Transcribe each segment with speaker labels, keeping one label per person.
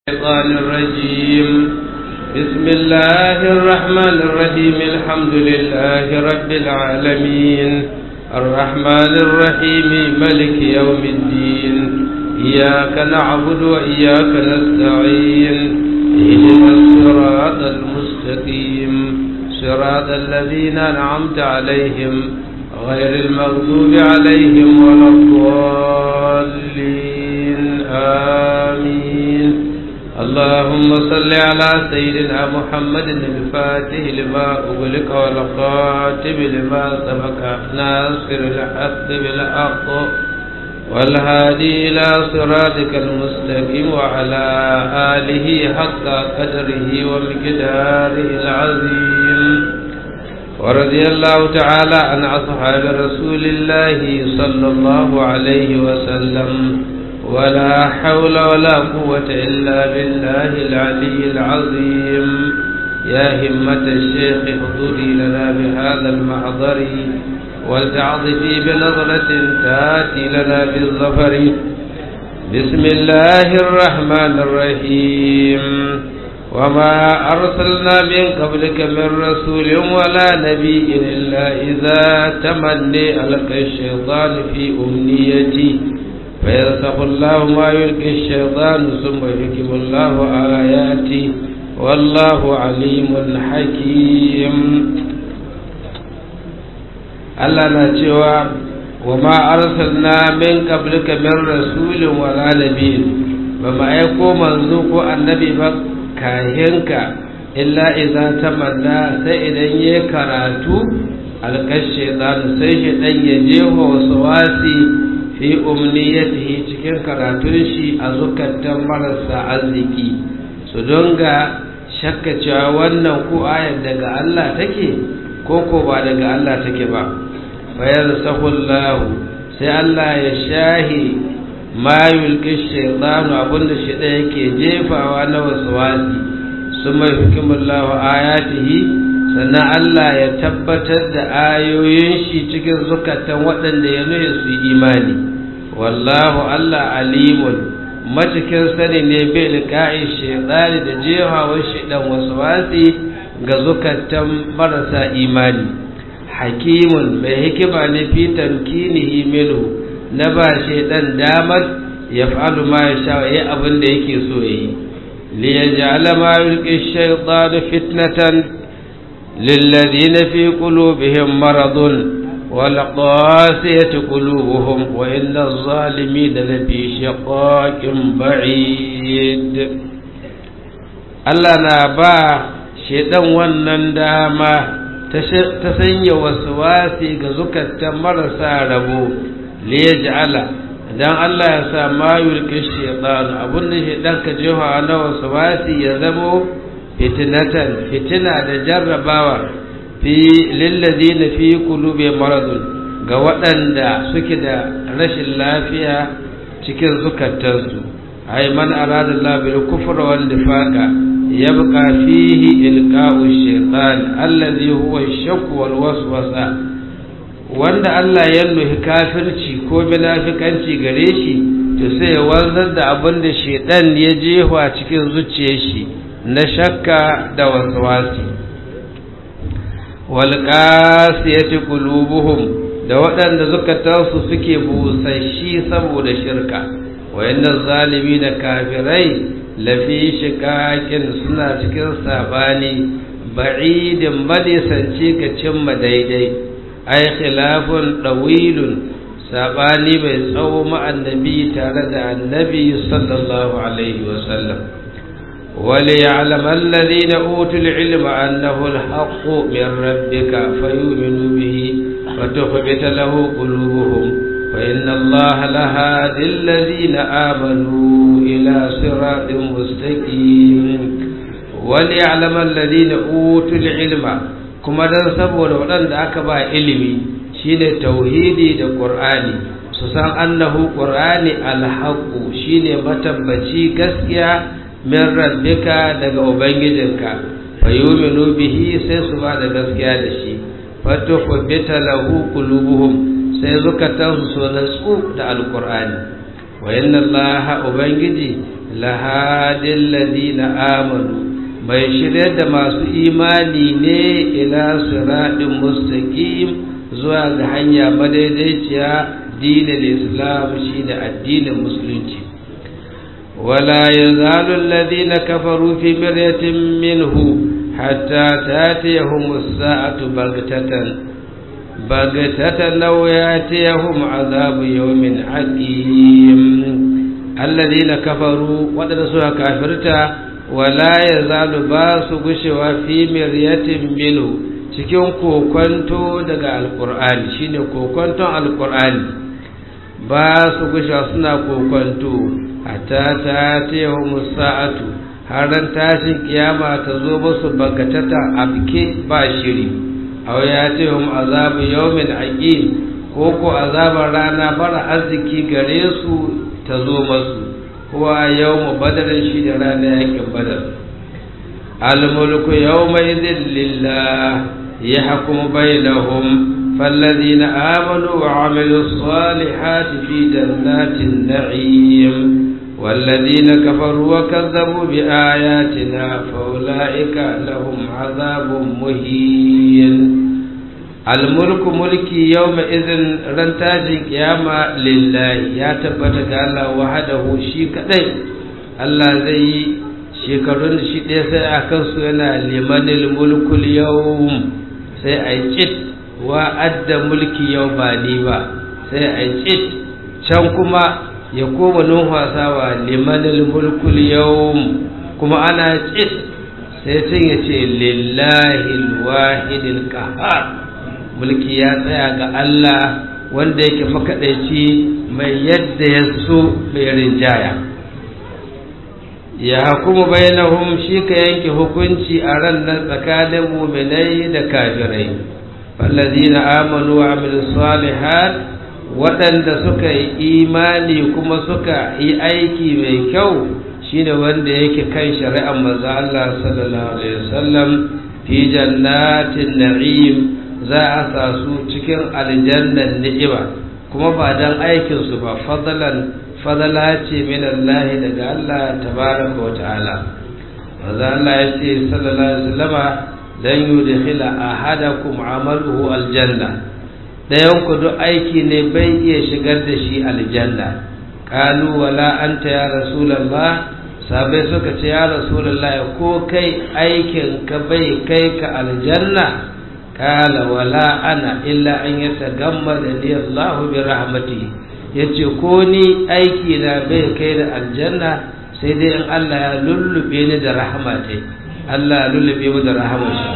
Speaker 1: الشيطان الرجيم بسم الله الرحمن الرحيم الحمد لله رب العالمين الرحمن الرحيم ملك يوم الدين إياك نعبد وإياك نستعين اهدنا الصراط المستقيم صراط الذين أنعمت عليهم غير المغضوب عليهم ولا الضالين آمين اللهم صل على سيدنا محمد الفاتح لما أغلق والخاتم لما سبق ناصر الحق بالحق والهادي إلى صراطك المستقيم وعلى آله حق قدره ومقداره العظيم ورضي الله تعالى عن أصحاب رسول الله صلى الله عليه وسلم ولا حول ولا قوة إلا بالله العلي العظيم يا همة الشيخ احضري لنا بهذا المحضر ولتعظفي بنظرة تاتي لنا بالظفر بسم الله الرحمن الرحيم وما أرسلنا من قبلك من رسول ولا نبي إلا إذا تمني ألقى الشيطان في أمنيتي فيرسخ الله ما يلقي الشيطان ثم يحكم الله آياته والله عليم حكيم Allah na cewa wa ma arsalna min qablika min rasulin wala nabiyyin ba ma aiko manzo ko annabi ba kahinka illa idza tamanna sai idan ya karatu alkashe zanu sai shi dan ya jeho wasu wasi fi umniyatihi cikin karatun shi a zukatan marasa arziki su donga shakka cewa wannan ko ayar daga Allah take ko ko ba daga Allah take ba bayar sahullahu sai Allah ya shahi ma yulki shaytanu abinda shi da yake jefawa na waswasi suma hukimullahu ayatihi sannan Allah ya tabbatar da ayoyin shi cikin zukatan waɗanda ya nuna su imani wallahu Allah alimun matakin sani ne bai liƙa'i shaidani da jehawar shaidan wasu wasi ga zukatan marasa imani hakimun mai hikima ne fi tamkinihi minhu na ba shaidan damar ya fa'alu ma ya sha yi abin da yake so yi liyaj'ala ma yulqi shaytanu fitnatan للذين في قلوبهم مرض والقاسية قلوبهم وإن الظالمين لفي شقاق بعيد Allah na ba shaidan wannan dama ta sanya wasu wasi ga zukatan marasa rabo liyaj'ala dan Allah ya sa ma yulki shaitan abun da shaidan ka jefa na wasu wasi ya zamo fitinatan fitina da jarrabawa fi lillazina fi qulubi maradun ga waɗanda suke da rashin lafiya cikin zukatansu ay man arada Allah bil kufr wal nifaqa yabqa fihi ilqa'u shaytan alladhi huwa ash-shakk wal waswasa wanda Allah ya nuhi kafirci ko munafikanci gare shi to sai ya wanzar da abin da shaytan ya jefa cikin zuciyar shi na shakka da waswasi walƙasiyati qulubuhum da waɗanda zukatansu suke busashi saboda shirka wayannan zalimi da kafirai lafi shiƙaƙin suna cikin sabani ba'idin madisanci ga cimma daidai ai khilafun ɗawilun sabani mai tsawo ma'annabi tare da annabi sallallahu alaihi wasallam وليعلم الذين أوتوا العلم أنه الحق من ربك فيؤمنوا به فتخبت له قلوبهم فإن الله لهادي الذين آمنوا إلى صراط مستقيم وليعلم الذين أوتوا العلم كما دان saboda waɗanda aka ba ilimi shine tauhidi da Qur'ani su san annahu Qur'ani alhaqu shine matabbaci gaskiya min rabbika daga ubangijinka fayuminu bihi sai su ba da gaskiya da shi fatukhbita lahu qulubuhum sai zukatan su so natsu da alqur'ani wa inna Allah ubangiji lahadil ladina amanu mai shirya da masu imani ne ila siratin mustaqim zuwa ga hanya madaidaiciya dinin islam shine addinin musulunci ولا يزال الذين كفروا في مرية منه حتى تاتيهم الساعة بغتة بغتة لو ياتيهم عذاب يوم حكيم الذين كفروا ودرسوا كافرتا ولا يزال باس غشوا في مرية منه cikin kokonto daga alkur'ani shine kokonton alkur'ani ba su gusha suna kokonto hatta ta tehu musa'atu har tashin kiyama ta zo musu bagatata abke ba shiri aw ya tehu azabu yawmin aqim ko ko azabar rana bara arziki gare su ta zo masu huwa yawmu badar shi da rana yakin badar al mulku yawma idhin lillah yahkumu bainahum فالذين آمنوا وعملوا الصالحات في جنات النعيم والذين كفروا وكذبوا بآياتنا فأولئك لهم عذاب مهين الملك ملكي يومئذ رنتاج قيامة لله يا تبتك الله وحده شي كدai Allah zai yi shekarun shi ɗaya sai a kansu yana limanil mulkul yau sai a yi cit wa adda mulki yau ba ni ba sai a yi cit can kuma ya koma numfasawa limanil mulkul yau kuma ana cit sai sun ya ce lillahi wahidil qahar mulki ya tsaya ga Allah wanda yake makaɗaici mai yadda ya so mai rinjaya ya hukumu bainahum shi ka yanke hukunci a ran nan tsakanin muminai da kafirai fallazina amanu wa amilus salihat waɗanda suka yi imani kuma suka yi aiki mai kyau shine wanda yake kan shari'ar manzo Allah sallallahu alaihi wasallam fi jannatin na'im za a sa su cikin aljannan ni'ima kuma ba dan aikin su ba fadlan fadala ce min Allah daga Allah tabaraka wa ta'ala manzo Allah ya ce sallallahu alaihi wasallama lan yudkhila ahadakum amaluhu aljanna dayan ku duk aiki ne bai iya shigar da shi aljanna qalu wala anta ya rasulullah sabai suka ce ya rasulullah ko kai aikin ka bai kai ka aljanna kala wala ana illa an yatagammada li Allah bi rahmatihi yace ko ni aiki na bai kai da aljanna sai dai in Allah ya lullube ni da rahmatai Allah ya lullube mu da rahmar shi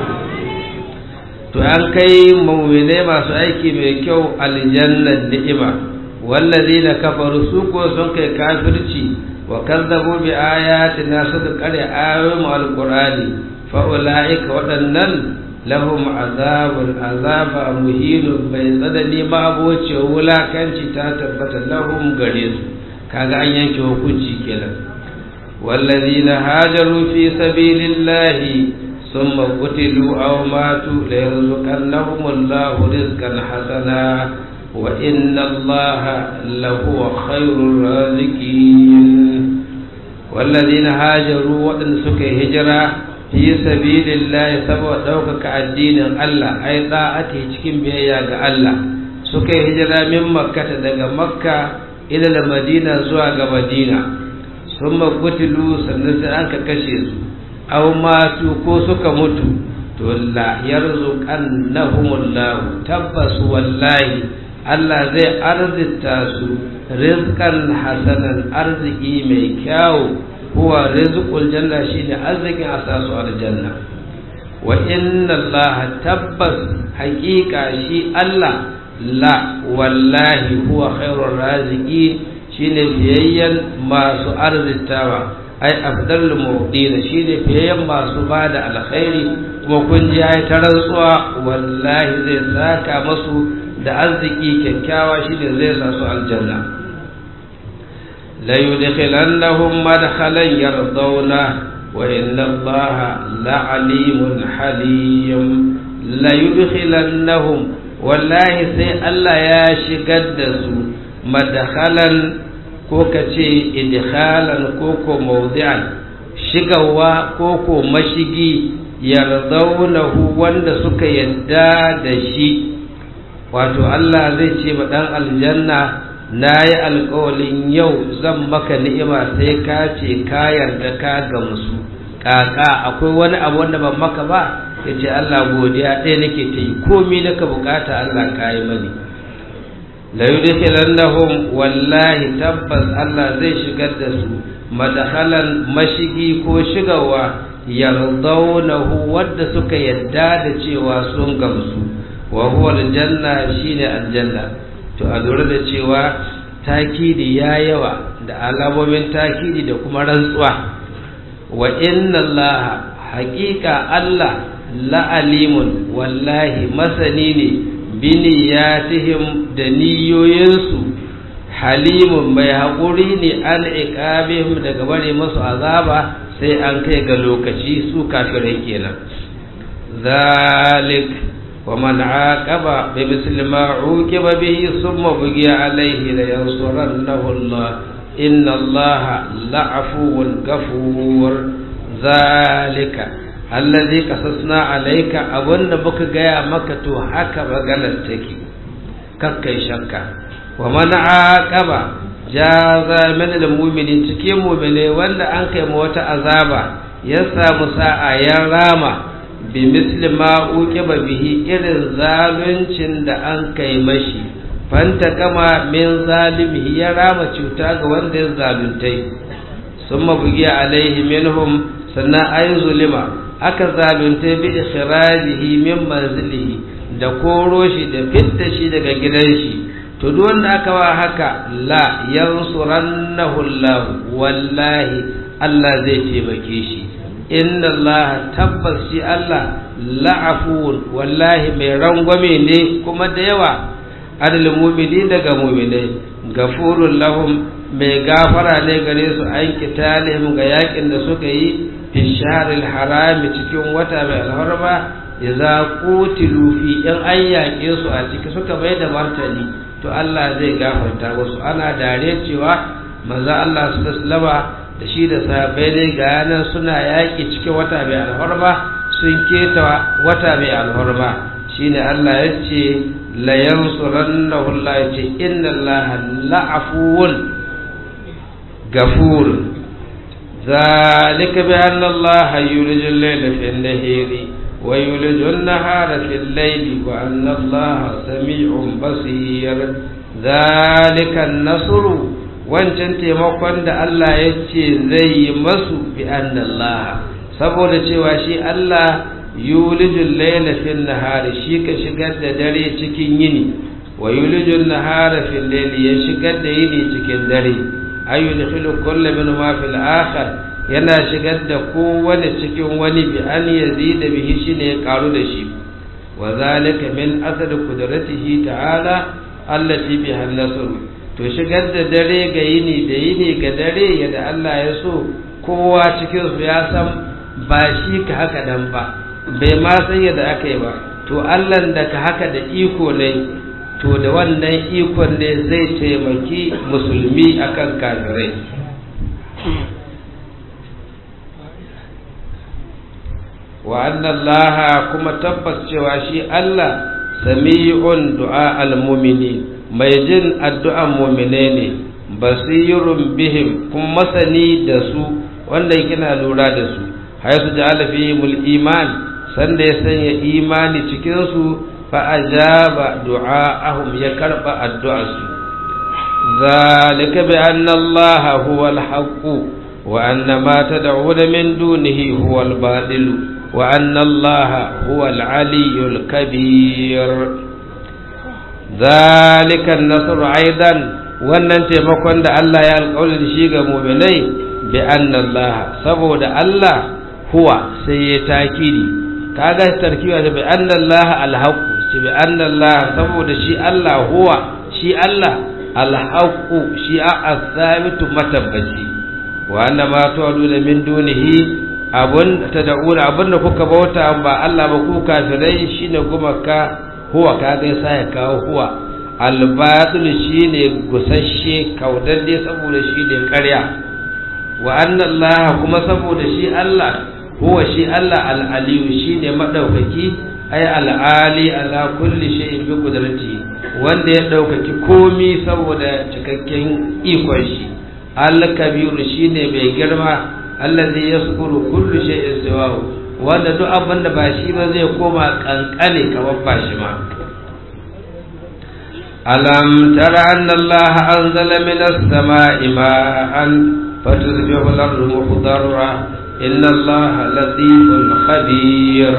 Speaker 1: to an kai mu'mine masu aiki mai kyau aljannan ni'ima wallazina kafaru su ko sun kai kafirci wa kazzabu bi ayatina suka kare ayoyin alqur'ani fa ulaika waɗannan lahum azabun azaba muhinun bai tsanani ma aboce wulakanci ta tabbata lahum gare su kaga an yanke hukunci kenan wallazina hajaru fi sabilillahi thumma qutilu aw matu la yarzuqannahum Allahu rizqan hasana wa inna Allaha lahuwa khairur raziqin wallazina hajaru waɗanda suka yi hijira fi sabilillahi saboda ɗaukaka addinin Allah ai da'ati cikin biyayya ga Allah suka yi hijira min makkata daga makka ila madina zuwa ga madina sun magutilu sannan sai an ka kashe su aw matu ko suka mutu to la yarzuqannahumullahu tabbas wallahi Allah zai arzita su rizqan hasanan arziki mai kyau huwa rizqul janna shine arzikin asasu aljanna wa inna Allah tabbas haqiqa shi Allah la wallahi huwa khairur raziqi shine biyayyan masu arzitawa ai afdalul mu'dina shine biyayyan masu bada alkhairi kuma kun ji ai ta rantsuwa wallahi zai saka masu da arziki kyakkyawa shine zai sa su aljanna ليدخلنهم مدخلا يرضونه وإن الله لعليم حليم ليدخلنهم والله سي الله يا شقدس مدخلا ko ka ce idkhalan ko ko mawdi'an shigawa ko ko mashigi yardaunahu wanda suka yadda da shi wato Allah zai ce ba dan aljanna na yi alkawalin yau zan maka ni'ima sai ka ce ka yarda ka gamsu kaka akwai wani abu wanda ban maka ba ya ce Allah godiya ɗaya nake ta yi komi naka bukata Allah ka yi mani la yudkhilannahum wallahi tabbas Allah zai shigar da su madakhalan mashigi ko shigawa yardawnahu wadda suka yadda da cewa sun gamsu wa huwa aljanna shine aljanna to a lura da cewa takidi ya yawa da alamomin takidi da kuma rantsuwa wa inna allaha haqiqa Allah la'alimun wallahi masani ne biniyatihim da niyoyinsu halimun mai haƙuri ne an iqabihim daga bare masu azaba sai an kai ga lokaci su kafirai kenan zalik wa man aqaba bi misli ma uqiba bihi thumma bughiya alayhi la yansurannahu Allah inna Allah la'afuwun ghafur zalika allazi qasasna alayka abunda muka gaya maka to haka maganar take kakkai shakka wa man aqaba jaza min almu'minin cikin mu'mine wanda an kai mu wata azaba ya samu sa'a ya rama bi misli ma uqiba bihi irin zaluncin da an kai mashi fanta kama min zalimihi ya rama cuta ga wanda ya zaluntai summa bugiya alaihi minhum sannan ayi zulima aka zaluntai bi ikhrajihi min manzilihi da koro shi da fitta shi daga gidan shi to duk wanda aka wa haka la yansurannahu Allah wallahi Allah zai taimake shi inna Allah tabbas shi Allah la'afun wallahi mai rangwame ne kuma da yawa adal mu'mini daga mu'minai gafurun lahum mai gafara ne gare su an kitalihim ga yakin da suka yi fi shahril harami cikin wata mai alharma idza qutilu fi in an yaƙe su a ciki suka bai da martani to Allah zai gafarta musu ana dare cewa manzo Allah sallallahu da shi da sahabbai dai ga yanan suna yaƙi cikin wata mai alhorma sun keta wata mai alhorma shine Allah ya ce la yansurannahu Allah ya ce inna Allah la'afuwun gafur zalika bi anna Allah yuliju al-layla fi an-nahari wa yuliju an-nahara fi al-layli wa anna Allah sami'un basir zalika an-nasru wancan taimakon da Allah ya ce zai yi masu bi Allah saboda cewa shi Allah yulijul layla fil nahari shi ka shigar da dare cikin yini wa yulijul nahara fil layli ya shigar da yini cikin dare ayyudkhilu kullu min ma fil akhar yana shigar da kowane cikin wani bi an yazida bihi shine ya karu da shi wa zalika min asad qudratihi ta'ala allati biha an-nasr to shigar da dare ga yini da yini ga dare yadda Allah ya so kowa cikin su ya san ba shi ka haka dan ba bai ma san yadda aka yi ba to Allah da ka haka da iko ne to da wannan ikon ne zai taimaki musulmi akan kafirai wa annallaha kuma tabbas cewa shi Allah sami'un du'a al-mu'minin mai jin addu'an mumine ne basirun bihim kuma masani da su wanda kina lura da su haisu ja'ala fihimul iman sanda ya sanya imani cikin su fa ajaba du'aahum ya karba addu'ar su zalika bi anna Allah huwa al-haqq wa anna ma tad'una min dunihi huwa al-batil wa anna Allah huwa al-aliyyul kabir zalikan nasru aidan wannan taimakon da Allah ya alƙawari da shi ga mu'minai bi anna Allah saboda Allah huwa sai ya takidi kaga tarkiwa da bi anna Allah alhaq shi bi anna Allah saboda shi Allah huwa shi Allah alhaq shi as-sabitu matabbaci wa anna ma tu'aduna min dunihi abun tad'una abun da kuka bauta ba Allah ba ku kafirai shine gumaka huwa kaga yasa ya kawo huwa albatul shine gusasshe kaudadde saboda shi ne ƙarya wa annallaha kuma saboda shi Allah huwa shi Allah al'aliyu shi ne maɗaukaki ai al'ali ala kulli shay'in bi qudrati wanda ya ɗaukaki komi saboda cikakken ikon shi al-kabiru shine mai girma allazi yaskuru kullu shay'in siwahu wanda duk abin da ba shi ba zai koma kankane kamar ba shi ma alam tara anna Allah anzala minas sama'i ma'an fatusbihu al-ardu mukhdarra inna Allah latifun khabir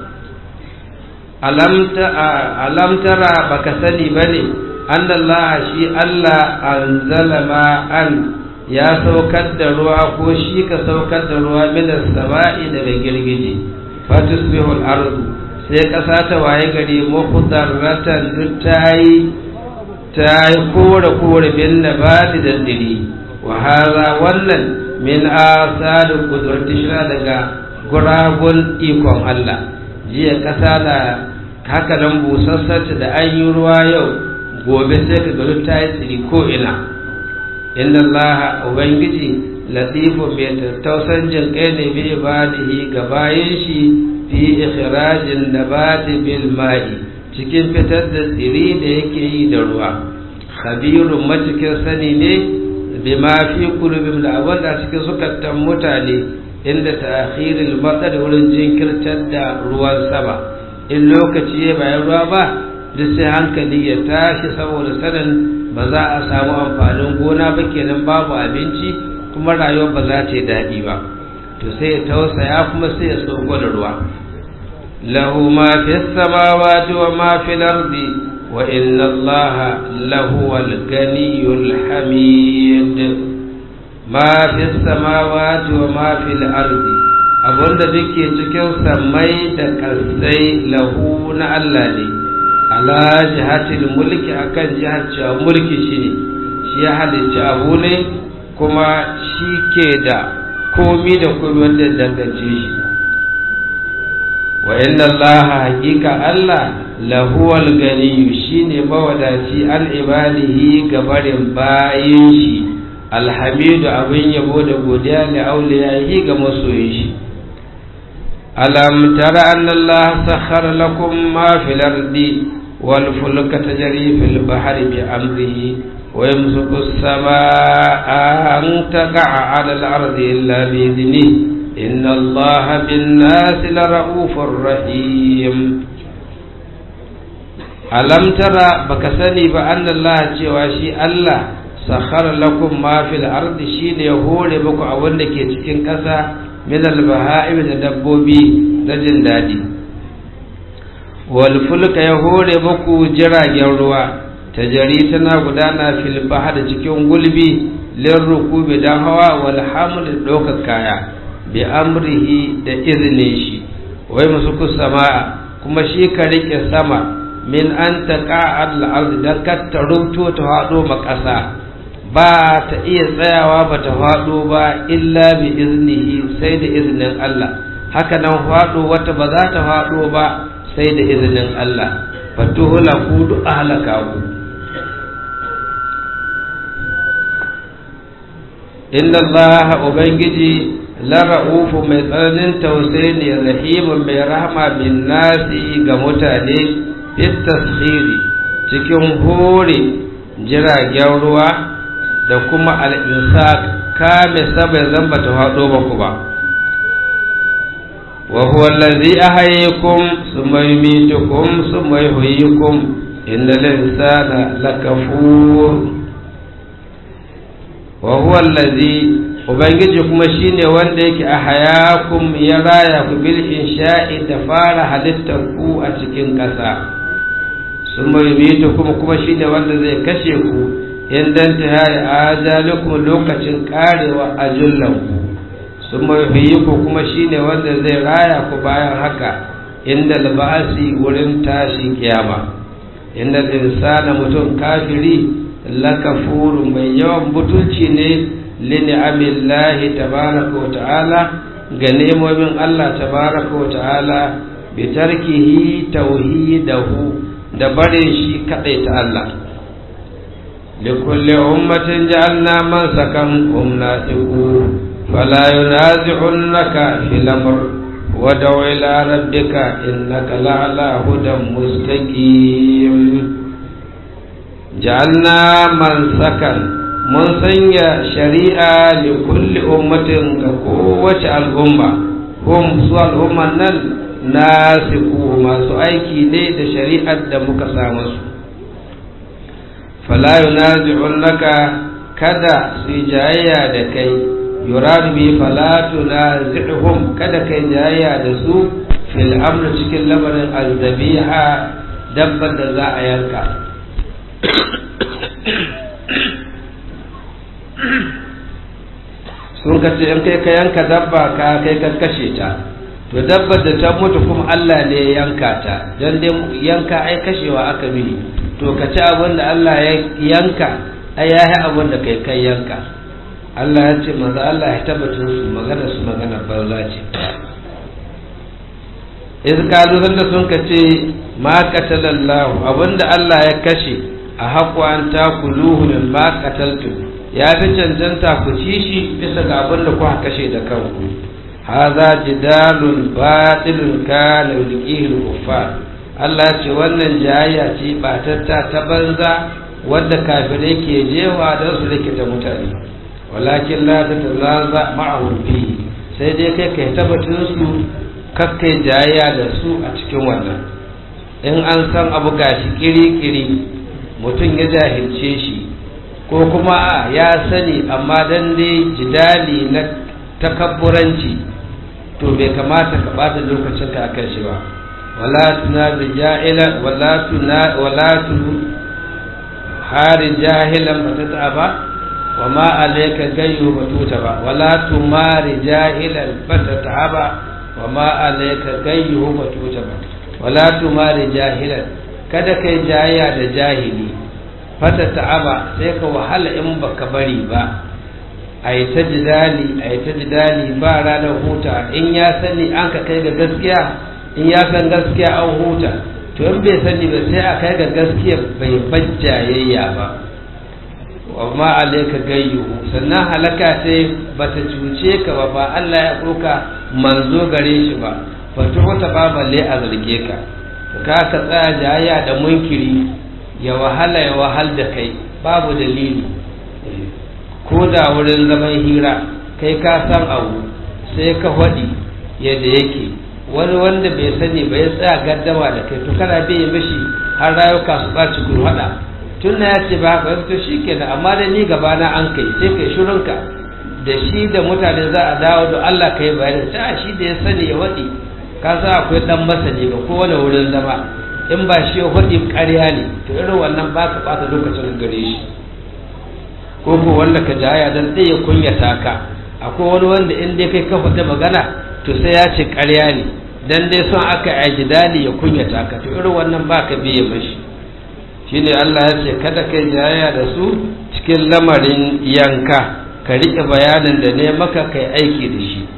Speaker 1: alam tara baka sani bane anna Allah shi Allah anzala ma'an ya saukar da ruwa ko shi ka saukar da ruwa minas sama'i daga girgije fatusbihu al-ardu sai kasa ta waye gari mukhdarratan duk tayi tayi kore kore bin nabati da diri wa hadha wannan min asad qudrati shira daga guragun ikon Allah jiya kasa na haka nan busassarta da an yi ruwa yau gobe sai ka ga ta yi tsiri ko ina inna Allah ubangiji latifu mai tattausan jin kai ne bi ibadihi ga bayan shi fi ikhrajin nabati bil ma'i cikin fitar da tsiri da yake yi da ruwa khabirun matukin sani ne bima fi qulubihim da abin da cikin zukatan mutane inda ta'khiril matsar wurin jinkirtar da ruwan sama in lokaci ya bayan ruwa ba duk sai hankali ya tashi saboda sanin ba za a samu amfanin gona ba kenan babu abinci kuma rayuwa ba za ta yi daɗi ba to sai ya tausaya kuma sai ya sauko da ruwa lahu ma fi samawati wa ma fi ardi wa inna allaha lahu al-ganiyyul hamid ma fi samawati wa ma fi ardi abunda duke cikin samai da kasai lahu na Allah ne ala jihatil mulki akan jihar cewa mulki shi ne shi ya halicci abu ne kuma shi ke da komi da komi wanda dangance shi wa inna Allah hakika Allah lahuwal ganiyu shine mawadaci an ibadihi gabarin bayin shi alhamidu abin yabo da godiya li auliyahi ga masoyin shi alam tara anna Allah sakhara lakum ma fil ardi wal fulka tajri fil bahri bi amrihi wa yamsuku as-samaa'a an taqa'a 'ala al-ardi illa bi idnihi inna Allah bin nasi lara'ufur rahim alam tara baka sani ba anna Allah cewa shi Allah sakhara lakum ma fil ardi shine ya hore muku abin da ke cikin ƙasa min al-baha'im da dabbobi na jin daɗi wal fulka ya hore muku jiragen ruwa tajari tana gudana fil bahar cikin gulbi lin rukubi dan hawa wal haml ɗaukar kaya bi amrihi da izinin shi wai musu sama'a kuma shi ka rike sama min an taqa al-ard dan ka tarubto ta hado makasa ba ta iya tsayawa ba ta faɗo ba illa bi iznihi sai da izinin Allah haka nan faɗo wata ba za ta faɗo ba sai da izinin Allah fatuhula ku duk halaka ku inna Allah ubangiji la ra'ufu mai tsananin tausayi ne rahimun mai rahama bin nasi ga mutane fit tasiri cikin hore jiragen ruwa da kuma al'insak kame sabai zan ba ta haɗo ba ku ba wa huwa allazi ahayyakum summa yumitukum summa yuhyikum innal insana lakafur wa huwa allazi ubangiji kuma shine wanda yake ahayakum ya raya ku bil insha'i da fara halittar ku a cikin ƙasa summa yumitukum kuma shine wanda zai kashe ku in dan ta hari ajalukum lokacin karewa ajullanku sun mai ku kuma shine wanda zai raya ku bayan haka inda labasi wurin tashi kiyama inda insana mutum kafiri lakafuru mai yawan butulci ne lini'amillahi tabaraka wa ta'ala ga nemomin Allah tabaraka wa ta'ala bi tarkihi tauhidahu da bare shi kadai ta Allah لكل أمة جعلنا منسكا هم ناسكوه فلا ينازعنك في الأمر ودع إلى ربك إنك لعلى هدى مستقيم جعلنا منسكا mun sanya shari'a li kulli ummatin ga kowace al'umma hum su al'umman nan nasiku masu aiki ne da shari'ar da muka samu su fala yunazi'unaka kada su yi jayayya da kai yuradu bi fala tunazi'hum kada kai jayayya da su fil amr cikin lamarin azzabiha dabbar da za a yanka sun ka ce in kai ka yanka dabba ka kai ka kashe ta to dabbar da ta mutu kuma Allah ne ya yanka ta don dai yanka ai kashewa aka bi to ka ci abin da Allah ya yanka ai ya yi abin da kai kai yanka Allah ya ce maza Allah ya tabbatar su magana su magana banza ce iz kalu sanda sun ka ce ma qatalallahu abinda Allah ya kashe a haƙu an takuluhu min ma qataltum ya fi cancanta ku ci shi bisa ga abin da kuka kashe da kanku haza jidalun batilun kana yulqihi al-kuffar Allah ce wannan jayayya ce batatta ta banza wadda kafirai ke jewa don su rikita mutane walakin la tatalaza ma'ahum fi sai dai kai kai tabbatin su kakkai jayayya da su a cikin wannan in an san abu gashi kiri-kiri mutum ya jahilce shi ko kuma a ya sani amma dan dai jidali na takabburanci to bai kamata ka bata lokacin ka akan shi ba wala tuna bi jahila wala tuna wala tu hari jahilan batata ba wa ma alayka gayyu batuta ba wala tumari jahilan batata ba wa ma alayka gayyu batuta ba wala tumari jahilan kada kai jayya da jahili fata ta'aba sai ka wahala in baka bari ba a yi ta jidali a yi ta jidali ba ranar huta in ya sani an ka kai ga gaskiya in ya san gaskiya an huta to in bai sani ba sai a kai ga gaskiya bai bajjayayya ba amma alaika gayyu sannan halaka sai bata cuce ka ba ba Allah ya ɗauka manzo gare shi ba ba ta ba balle a zarge ka ka ka tsaya jayayya da munkiri ya wahala ya wahal da kai babu dalili ko da wurin zaman hira kai ka san abu sai ka faɗi yadda yake wani wanda bai sani ba ya tsaya gaddama da kai to kana bai mishi har rayuka su ɓaci kun haɗa tun na ya ce ba haka to shi kenan amma da ni gaba na an kai sai kai shirinka da shi da mutane za a dawo da Allah kai bayani ta shi da ya sani ya waɗi ka sa akwai ɗan masani ga kowane wurin zama in ba shi ya faɗi ƙarya ne to irin wannan ba ka ɓata lokacin gare shi ko ko wanda ka jaya dan ɗaya kunyata ka akwai wani wanda in dai kai ka faɗi magana to sai ya ce ƙarya ne dan dai son aka yi jidali ya kunyata ka to irin wannan ba ka biye mashi shine Allah ya ce kada kai jayaya da su cikin lamarin yanka ka riƙe bayanin da ne maka kai aiki da shi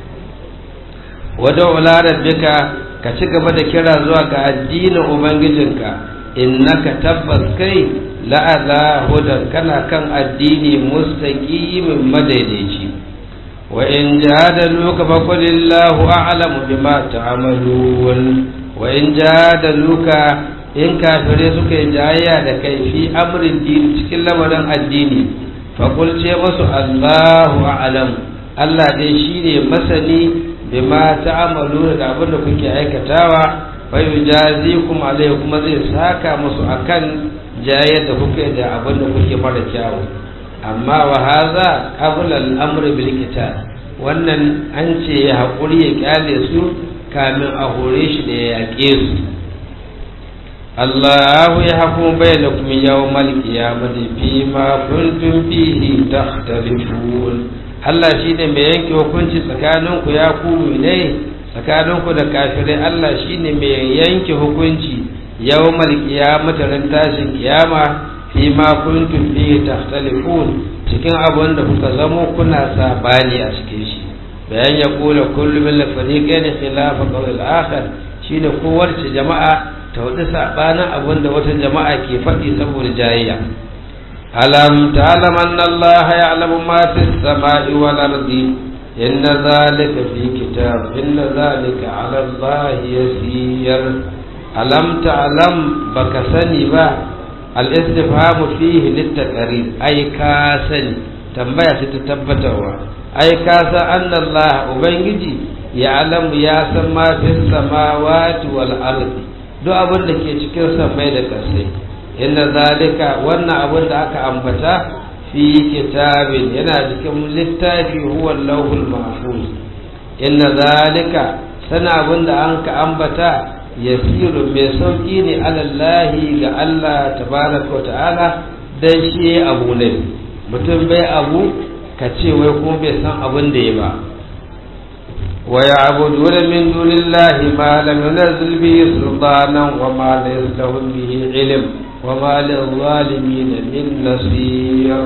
Speaker 1: wadda ula rabbika ka ci gaba da kira zuwa ga addinin ubangijinka innaka tabbas kai la'ala hudan kana kan addini mustaqimin madaidaici wa in jadaluka fa qul illahu a'lamu bima ta'malun wa in jadaluka in kafire suka yi jayayya da kai fi amrin dini cikin lamarin addini fa qul ce musu allahu a'lam Allah dai shine masani bima ta'amalu da abin da kuke aikatawa fa yujazikum alayhi kuma zai saka musu akan jayyar da kuke da abin da kuke mara kyawu amma wa hadha qabla al-amr bil qital wannan an ce ya hakuri ya kyale su kamin a hore shi da ya yaƙe su Allah ya hukum bainakum yawmal qiyamati fima kuntum fihi takhtalifun Allah shi ne mai yanke hukunci tsakaninku ya ku ne tsakaninku da kafirai Allah shi ne mai yanke hukunci yau malkiyamata ran tashin kiyama fi ma kuntum fi tahtalifun cikin abin da kuka zamo kuna sabani a cikin shi bayan ya kula kullu min fariqain khilafa qawl al-akhar shine kowace jama'a ta wadi sabanin abin da wata jama'a ke faɗi saboda jayayya ألم تعلم أن الله يعلم ما في السماء والأرض إن ذلك في كتاب إن ذلك على الله يسير ألم تعلم بكسني با الاستفهام فيه للتقرير أي كاسني تنبيه ستتبتوا أي كاسا أن الله أبنجي يعلم يا سما في السماوات والأرض duk abin da ke cikin samai da kasai inda zalika wannan abin da aka ambata fi kitabin yana cikin littafi huwa lauhul mahfuz inna zalika sana abin da an ka ambata yasiru mai sauki ne alallahi ga Allah tabaraka wa ta'ala dan shi abu ne mutum bai abu ka ce wai kuma bai san abin da ya ba wa ya'buduna min dunillahi ma lam yunzil bihi sultanan wa ma laysa lahum bihi ilm wa ma lil-zalimin min nasir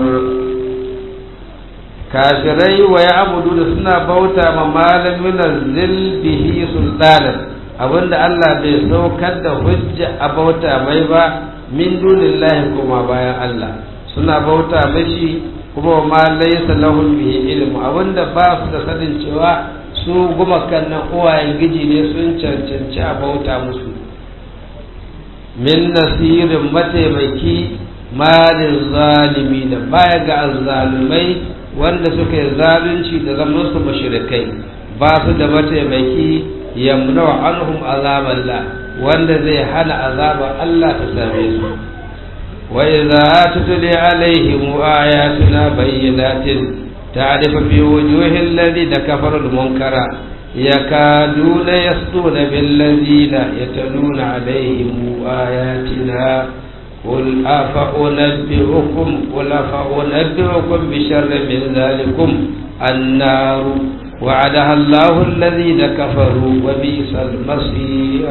Speaker 1: kafirai wa ya'buduna suna bauta ma ma lam yunzil bihi sultanan abinda Allah bai saukar da hujja a bauta mai ba min dunillahi kuma bayan Allah suna bauta mashi kuma ma laysa lahum bihi ilmu abinda ba su da sanin cewa su gumakan nan uwayen giji ne sun cancanci a bauta musu min nasirin mataimaki malin zalimi da baya ga azzalumai wanda suka yi zalunci da zaman su mashirikai ba su da mataimaki yamna anhum azaballah wanda zai hana azabar Allah ta same su wa idza tutli alaihim ayatuna bayyinatin ta'rifu fi wujuhil ladina kafaru al-munkara yakaduna yasduna bil ladina yatluna alaihim ayatina قل أفأنبئكم قل أفأنبئكم بشر من ذلكم النار وعدها الله الذين كفروا وبئس المصير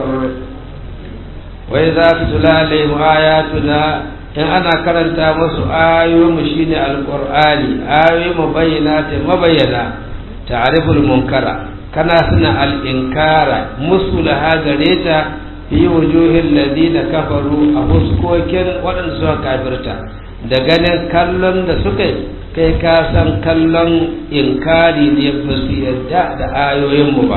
Speaker 1: وإذا تتلى عليهم آياتنا إن أنا كرنت مس آيو مشين القرآن آيو مبينات مبينة تعرف المنكر كنا سنة الإنكار مسلها غريتا في وجوه الذين كفروا أفسكوكين وأن سوى كافرتا da ganin kallon da suka kai ka san kallon inkari ne ba su yadda da ayoyinmu ba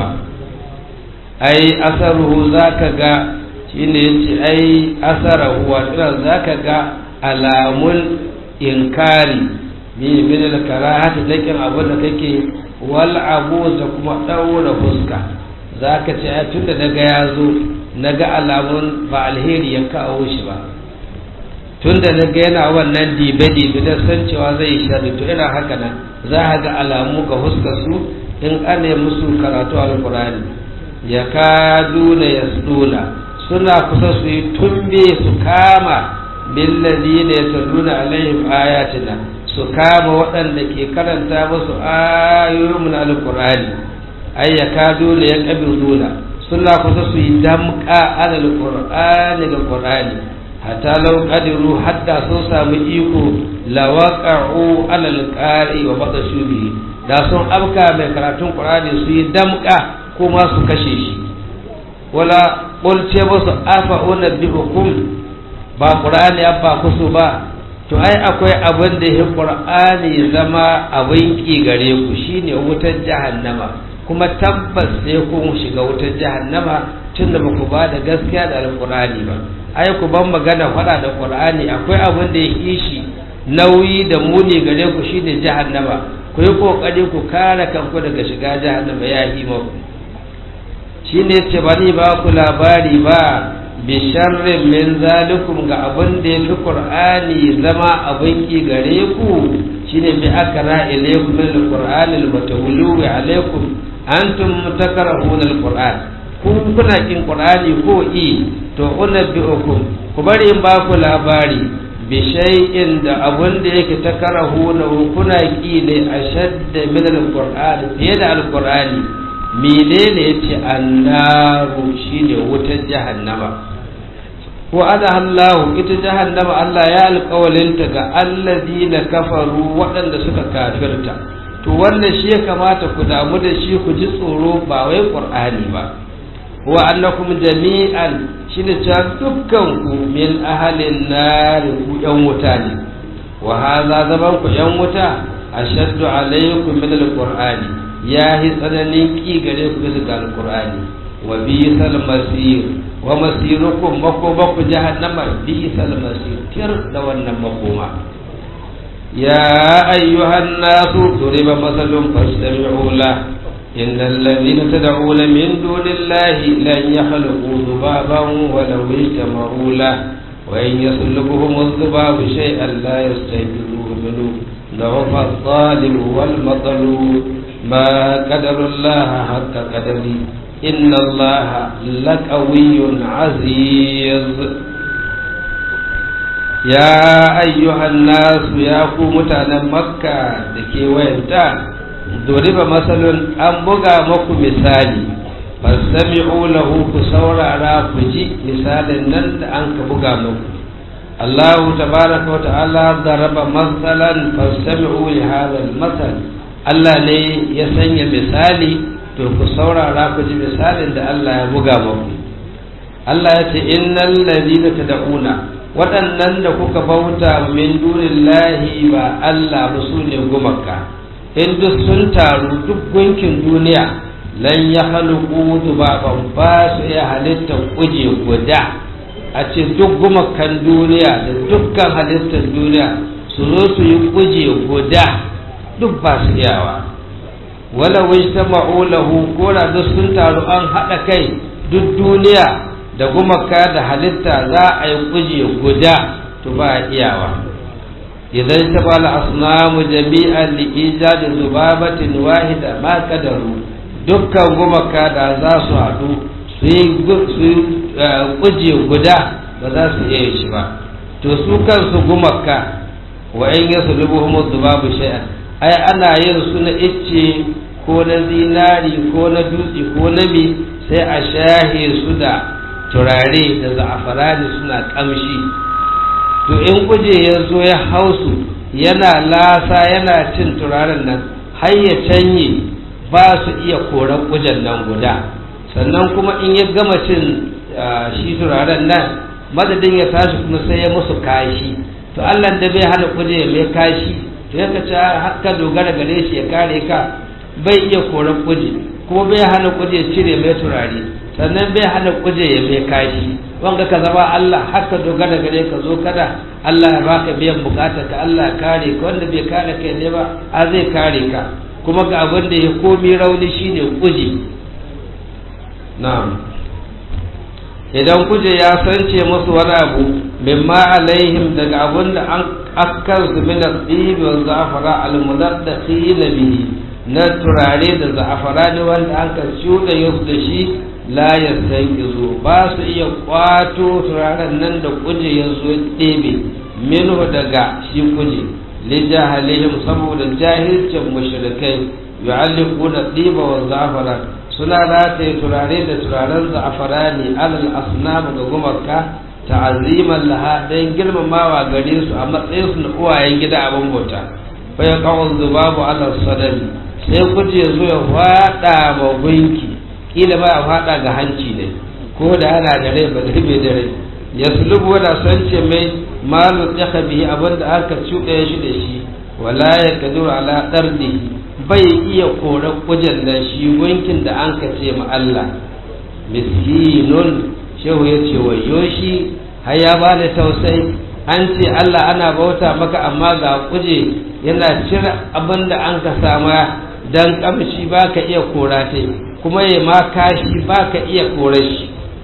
Speaker 1: ai asaruhu za ka ga shi ne ya ce ai asarahu wato za ka ga alamun inkari min min al-karahati lakin abin da kake wal abu da kuma daura fuska za ka ce ai tunda daga ya zo naga alamun ba alheri ya kawo shi ba tunda na ga yana wannan dibe-dibe da san cewa zai sharri to ina haka nan za a ga alamu ga huskar su in ana musu karatu alkurani ya kaduna ya suna suna kusa su yi tumbe su kama billazi ne ta nuna alaihim ayatina su kama waɗanda ke karanta musu ayoyin alkurani ai ya kaduna ya kabiruna suna kusa su yi damka alal qur'ani ga qur'ani hatta law qadiru hatta sun samu iko lawaqa'u alal qari wa badashu bihi da sun abka mai karatun qur'ani su yi damka kuma su kashe shi wala qul ce musu afa unabbiukum ba qur'ani abba kusu ba to ai akwai abin da ya qur'ani zama abin ki gare ku shine wutar jahannama kuma tabbas sai kun shiga wutar jahannama tun da baku ba da gaskiya da alqur'ani ba ai ku ban magana faɗa da qur'ani akwai abin da ya kishi nauyi da muni gare ku shine jahannama ku yi kokari ku kare kanku daga shiga jahannama ya yi maku shine ce bani ba ku labari ba bi sharrin min zalikum ga abin da ya fi qur'ani zama abin ki gare ku shine bi akra ilaykum min alqur'ani almutawalli alaykum antum mutakarrahuna alqur'an ku kuna kin qur'ani ko i to unabbiukum ku bari in ba ku labari bi shay'in da abun da yake takarahuna kuna ki ne ashadda min alqur'ani fiye da alqur'ani menene yace annaru shine wutar jahannama ko ada Allah ita jahannama Allah ya alƙawalinta ga allazina kafaru waɗanda suka kafirta to wannan shi ya kamata ku damu da shi ku ji tsoro ba wai qur'ani ba wa annakum jami'an shine cewa dukkan ku min ahalin nar ku yan wuta ne wa hadha zaman ku yan wuta ashaddu alaykum min alqur'ani ya hi tsananin ki gare ku bisa ga alqur'ani wa bisal masir wa masirukum makoma ku jahannama bisal masir tir da wannan makoma ya ayyuhan nasu duriba masalun fastami'u la إن الذين تدعون من دون الله لن يخلقوا ذبابا ولو اجتمعوا له وإن يسلبهم الذباب شيئا لا يستيقظوه منه ضعف الظالم والمطلوب ما قدر الله حق قدره إن الله لقوي عزيز يا أيها الناس يا متانا مكة دكي وينتا ضرب مثل أن بغى مكو مثالي فاستمعوا له كسورة راكجي مثال نند أنك بغى مكو الله تبارك وتعالى ضرب مثلا فاستمعوا لهذا المثل Allah ne ya sanya misali to ku saurara ku ji misalin da Allah ya buga muku Allah ya ce innal ladina tad'una waɗannan da kuka bauta min dunillahi ba Allah ba su ne gumaka in duk sun taru duk gunkin duniya lan ya haluku dubaban ba su iya halittar kuje guda a ce duk gumakan duniya da dukkan halittar duniya su zo su yi kuje guda duk ba su iyawa wala wai ta ma'ulahu ko da duk sun taru an haɗa kai duk duniya da gumaka da halitta za a yi kuje guda to ba iyawa idan ta bala asnamu jami'an li ijadi zubabatin wahida ma kadaru dukkan gumaka da za su haɗu su yi kuje guda ba za su iya shi ba to su kansu gumaka wa in yasu rubuhumu zubabu shay'an ai ana yin su na icce ko na zinari ko na dutse ko na mi sai a shahe su da turare da za'afarani suna kamshi to in kuje ya zo ya hausu yana lasa yana cin turaren nan har ya canye ba su iya koran kujen nan guda sannan kuma in ya gama cin shi turaren nan madadin ya tashi kuma sai ya musu kashi to allah da bai hana kuje mai kashi to ya kace haka dogara gare shi ya kare ka bai iya koran kuje kuma bai hana kuje cire mai turare sannan bai hana kuje ya mai kashi wanga ka zama Allah haka dogara gare ka zo kada Allah ya baka biyan bukatar ka Allah ya kare ka wanda bai kare kai ne ba a zai kare ka kuma ga abin da ya komi rauni shine kuje na'am idan kuje ya sance musu wani abu mimma alaihim daga abin da an akan su min al-dibi wa za'fara al-mudaddaqin bihi na turare da za'afara ne wanda an ka shuɗa yau da shi la yastanqizu ba su iya kwato turaren nan da kuje ya zo ɗebe minhu daga shi kuje li jahalihim saboda jahilcin mushrikai yu'alliquna diba wa za'fara suna rataye turare da turaren za'afara ne alal asnam ga gumarka ta'aziman laha dan girmamawa gare su a matsayin su na uwayen gida abin bauta fa ya qawl zubabu ala sadari sai kuje zo ya fada ma gunki kila ba ya fada ga hanci ne ko da ana da rai ba da bai da rai ya sulubu da san ce mai malu tsaka bihi abinda aka cuɗa shi da shi wala ya kaduru ala dardihi bai iya kore kujen da shi gunkin da an ka ce ma Allah miskinun shehu ya ce wayo shi har ya ba da tausayi an ce Allah ana bauta maka amma ga kuje yana cire abin da an ka sama dan kamshi ba ka iya kora ta kuma ya ma kashi ba ka iya kore shi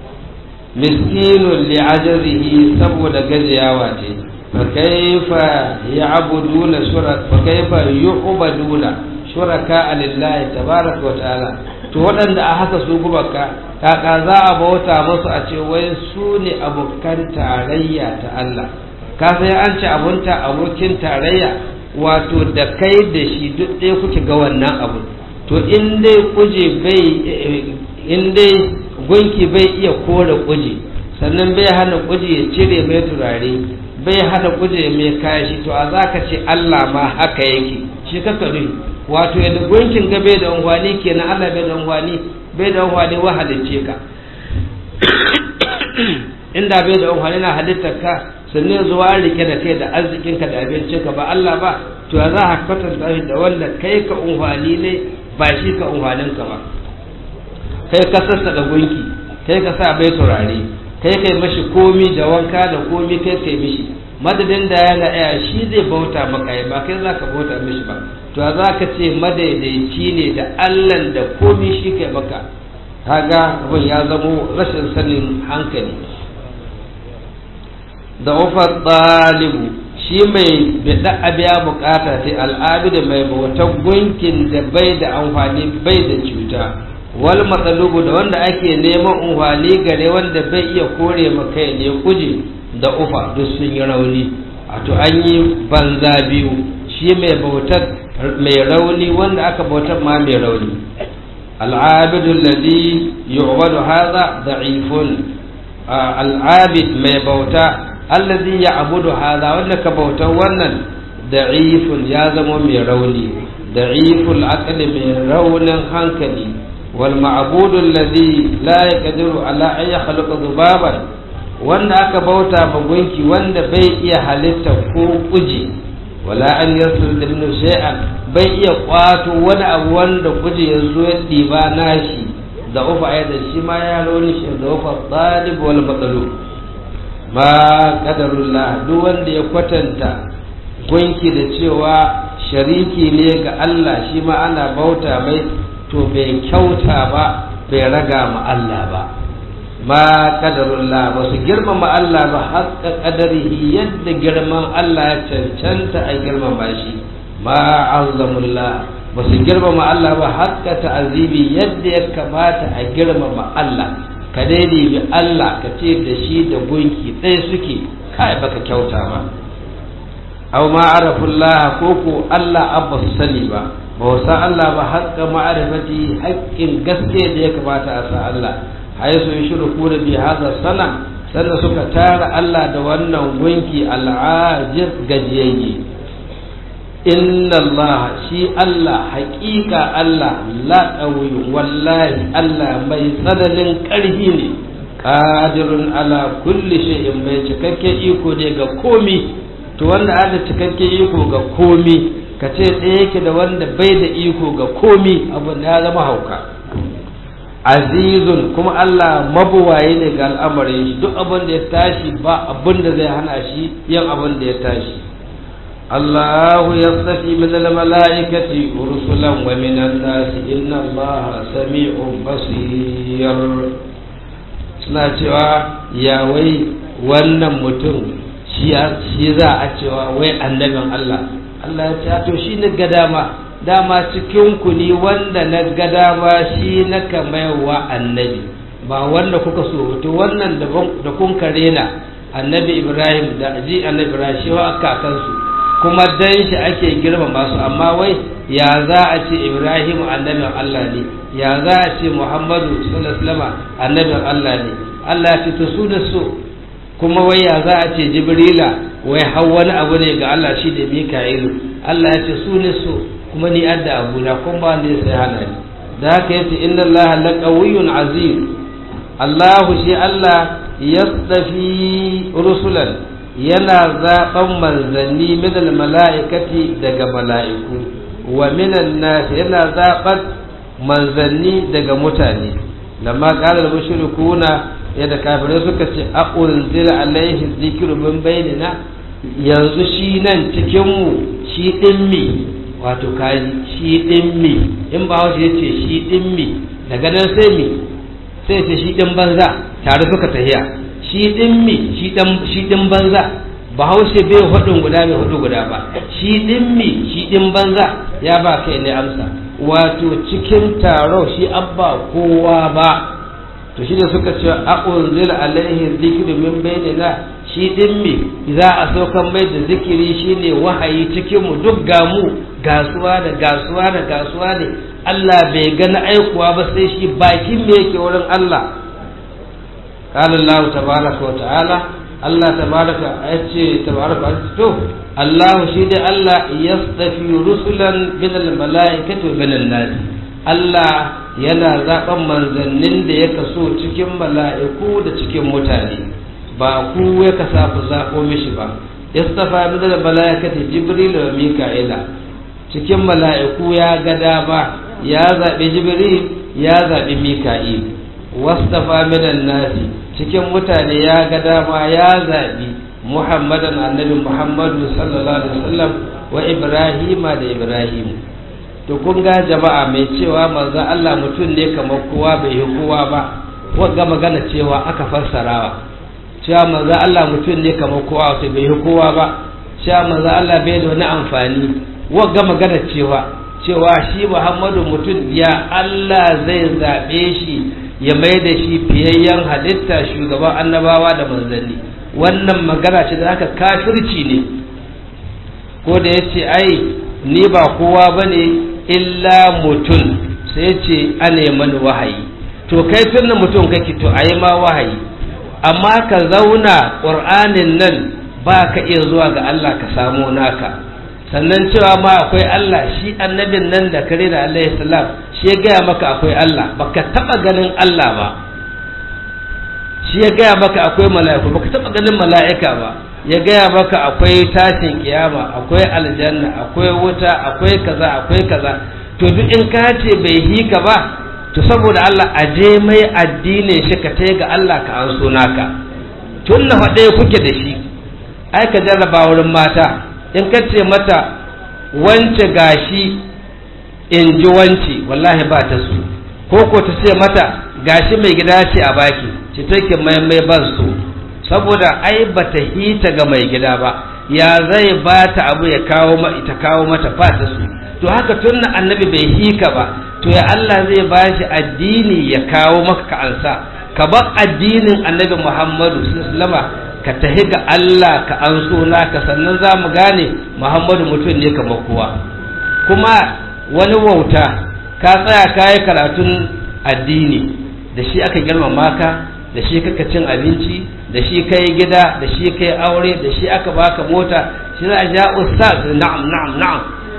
Speaker 1: miskinun li'ajazihi saboda gajiyawa ce fa kaifa ya'buduna shuraka fa kaifa yu'baduna shuraka lillahi tabaraka wa ta'ala to waɗanda a haka su gubaka kaka za a bauta musu a ce wai su ne abokan tarayya ta Allah ka sai an ce abunta abokin tarayya wato da kai da shi duk ɗaya kuke ga wannan abu to in dai kuje bai in dai gunki bai iya kore kuje sannan bai hana kuje ya cire mai turare bai hana kuje mai kashi to a za ka ce Allah ma haka yake shi kaka nuhi wato yadda gunkin ga bai da unwani kenan Allah bai da unwani bai da unwani wa halicce ka inda bai da unwani na halittar ka sannan zuwa rike da kai da arzikinka da abincinka ba Allah ba to za ka kwatanta shi da wanda kai ka umfani ne ba shi ka umfaninka ba kai ka sassa da gunki kai ka sa bai turare kai kai mashi komi da wanka da komi kai kai mishi madadin da yana iya shi zai bauta maka ba kai za ka bauta mishi ba to za ka ce madaidaici ne da allan da komi shi kai maka kaga abin ya zamo rashin sanin hankali da ufar ɗalibu shi mai bida abiya bukata ta al'abidu mai bautan gunkin da bai da amfani bai da cuta wal matsalubu da wanda ake neman amfani gare wanda bai iya kore maka ne kuje da ufa duk sun yi rauni wato an yi banza biyu shi mai bautar mai rauni wanda aka bautar ma mai rauni al'abidu alladhi yu'badu hadha da'ifun al'abid mai bauta alladhi ya'budu hadha wanda ka bautar wannan da'ifun ya zama mai rauni da'iful aqli mai raunin hankali wal ma'budu alladhi la yaqdiru ala an yakhluqa dhubaban wanda aka bauta ma gunki wanda bai iya halitta ko kuji wala an yasir da minu shay'an bai iya kwato wani abu wanda kuji ya zo ya ɗiba nashi da ufa ya da shi ma ya rauni shi da ufa talib wal matsalu ma qadarullah duk wanda ya kwatanta gunki da cewa shariki ne ga Allah shi ma ana bauta mai to bai kyauta ba bai raga ma Allah ba ma kadarullah ba su girmama Allah ba haƙƙa ƙadarihi yadda girman Allah ya cancanta a girmama shi ma azamullah ba su girmama Allah ba haƙƙa ta'azibi yadda ya kamata a girmama Allah ka daidai bi Allah ka ce da shi da gunki ɗaya suke kai baka kyauta ba aw ma arafullah ko ko Allah abba su sani ba ba san Allah ba haƙƙa ma'arifati haƙƙin gaske da ya kamata a sa Allah haisu yushriku da bi hadha sana sannan suka tara Allah da wannan gunki al'ajiz gajiyayye inna Allah shi Allah haƙiƙa Allah la ƙauyu wallahi Allah mai tsananin ƙarfi ne qadirun ala kulli shay'in mai cikakken iko ne ga komi to wanda ada cikakken iko ga komi ka ce ɗaya yake da wanda bai da iko ga komi abin ya zama hauka azizun kuma Allah mabuwaye ne ga al'amarin shi duk abin da ya tashi ba abin da zai hana shi yin abin da ya tashi Allahu yastafi min al-mala'ikati rusulan wa min an-nas inna Allah sami'un basir suna cewa ya wai wannan mutum shi za a cewa wai annabin Allah Allah ya ce to shi ne ga dama dama cikin ku ni wanda na ga dama shi na kamayarwa annabi ba wanda kuka so to wannan da kun karena annabi Ibrahim da ji annabi Ibrahim shi wa kakansu kuma dan shi ake girma masu amma wai ya za a ce Ibrahim annabin Allah ne ya za a ce Muhammadu sallallahu alaihi wasallam annabin Allah ne Allah ya ce to su da su kuma wai ya za a ce Jibrila wai har wani abu ne ga Allah shi da Mika'ilu Allah ya ce su ne su kuma ni adda abu na kun ba ne sai hana ni da haka yace inna Allah la qawiyyun aziz Allah shi Allah yastafi rusulan yana zaben manzanni min al mala'ikati daga mala'iku wa min nas yana zaben manzanni daga mutane lamma qala al mushrikuna yadda kafirai suka ce a unzila alaihi dhikru min bainina yanzu shi nan cikin mu shi din mi wato kaji shi din mi in ba hausa ya ce shi din mi daga nan sai mi sai ce shi din banza tare suka tahiya shi din mi shi dan shi din banza ba hausa bai hudun guda bai hudu guda ba shi din mi shi din banza ya ba kai ne amsa wato cikin taro shi abba kowa ba to shi da suka ce a unzila alaihi dhikru min bainina shi din me za a saukan mai da zikiri shine wahayi cikin mu duk gamu gasuwa da gasuwa da gasuwa ne Allah bai gani aikuwa ba sai shi bakin me yake wurin Allah qala Allah tabaraka wa ta'ala Allah tabaraka yace tabaraka to Allah shi da Allah yastafi rusulan min al malaikati wa min nas Allah yana zaben manzannin da ya kaso cikin mala'iku da cikin mutane ba ku ya kasa ku zaɓo mishi ba istafa min da malaikati jibril wa mika'ila cikin mala'iku ya ga dama ya zaɓi jibril ya zaɓi mika'il wastafa minan nasi cikin mutane ya ga dama ya zaɓi muhammadan annabi muhammadu sallallahu alaihi wasallam wa ibrahima da ibrahim to kun ga jama'a mai cewa manzo Allah mutum ne kamar kowa bai yi kowa ba wagga magana cewa aka fassarawa cewa manzo Allah mutum ne kamar kowa wato bai yi kowa ba cewa manzo Allah bai da wani amfani wagga magana cewa cewa shi Muhammadu mutum ya Allah zai zaɓe shi ya mai da shi fiyayyen halitta shugaban annabawa da manzanni wannan magana ce da aka kafirci ne ko da ya ce ai ni ba kowa ba ne illa mutum sai ce ane mani wahayi to kai tun mutum kake to a yi ma wahayi amma ka zauna ƙur'anin nan ba ka iya zuwa ga Allah ka samo naka sannan cewa ma akwai Allah shi annabin nan da kare da Allah salam shi ya gaya maka akwai Allah baka taba ganin Allah ba shi ya gaya maka akwai mala'iku baka taba ganin mala'ika ba ya gaya maka akwai tashin kiyama akwai aljanna akwai wuta akwai kaza akwai kaza to duk in ka ce bai hika ba to saboda Allah aje mai addinin shi ka tai ga Allah ka an so naka tun na faɗe kuke da shi ai ka jarraba wurin mata in ka ce mata wance gashi in ji wance wallahi ba ta su ko ko ta ce mata gashi mai gida ce a baki ci take mai mai ban su saboda ai ba ta hita ga mai gida ba ya zai ba ta abu ya kawo ma ita kawo mata ba ta su to haka tun annabi bai hika ba to ya Allah zai ba shi addini ya kawo maka ka ansa ka bar addinin annabi Muhammadu sallallahu alaihi ka tahi ga Allah ka an so naka sannan za mu gane Muhammadu mutum ne kamar kowa kuma wani wauta ka tsaya ka yi karatun addini da shi aka girmama ka da shi kaka cin abinci da shi ka yi gida da shi ka yi aure da shi aka baka mota shi za a ja ustaz na'am na'am na'am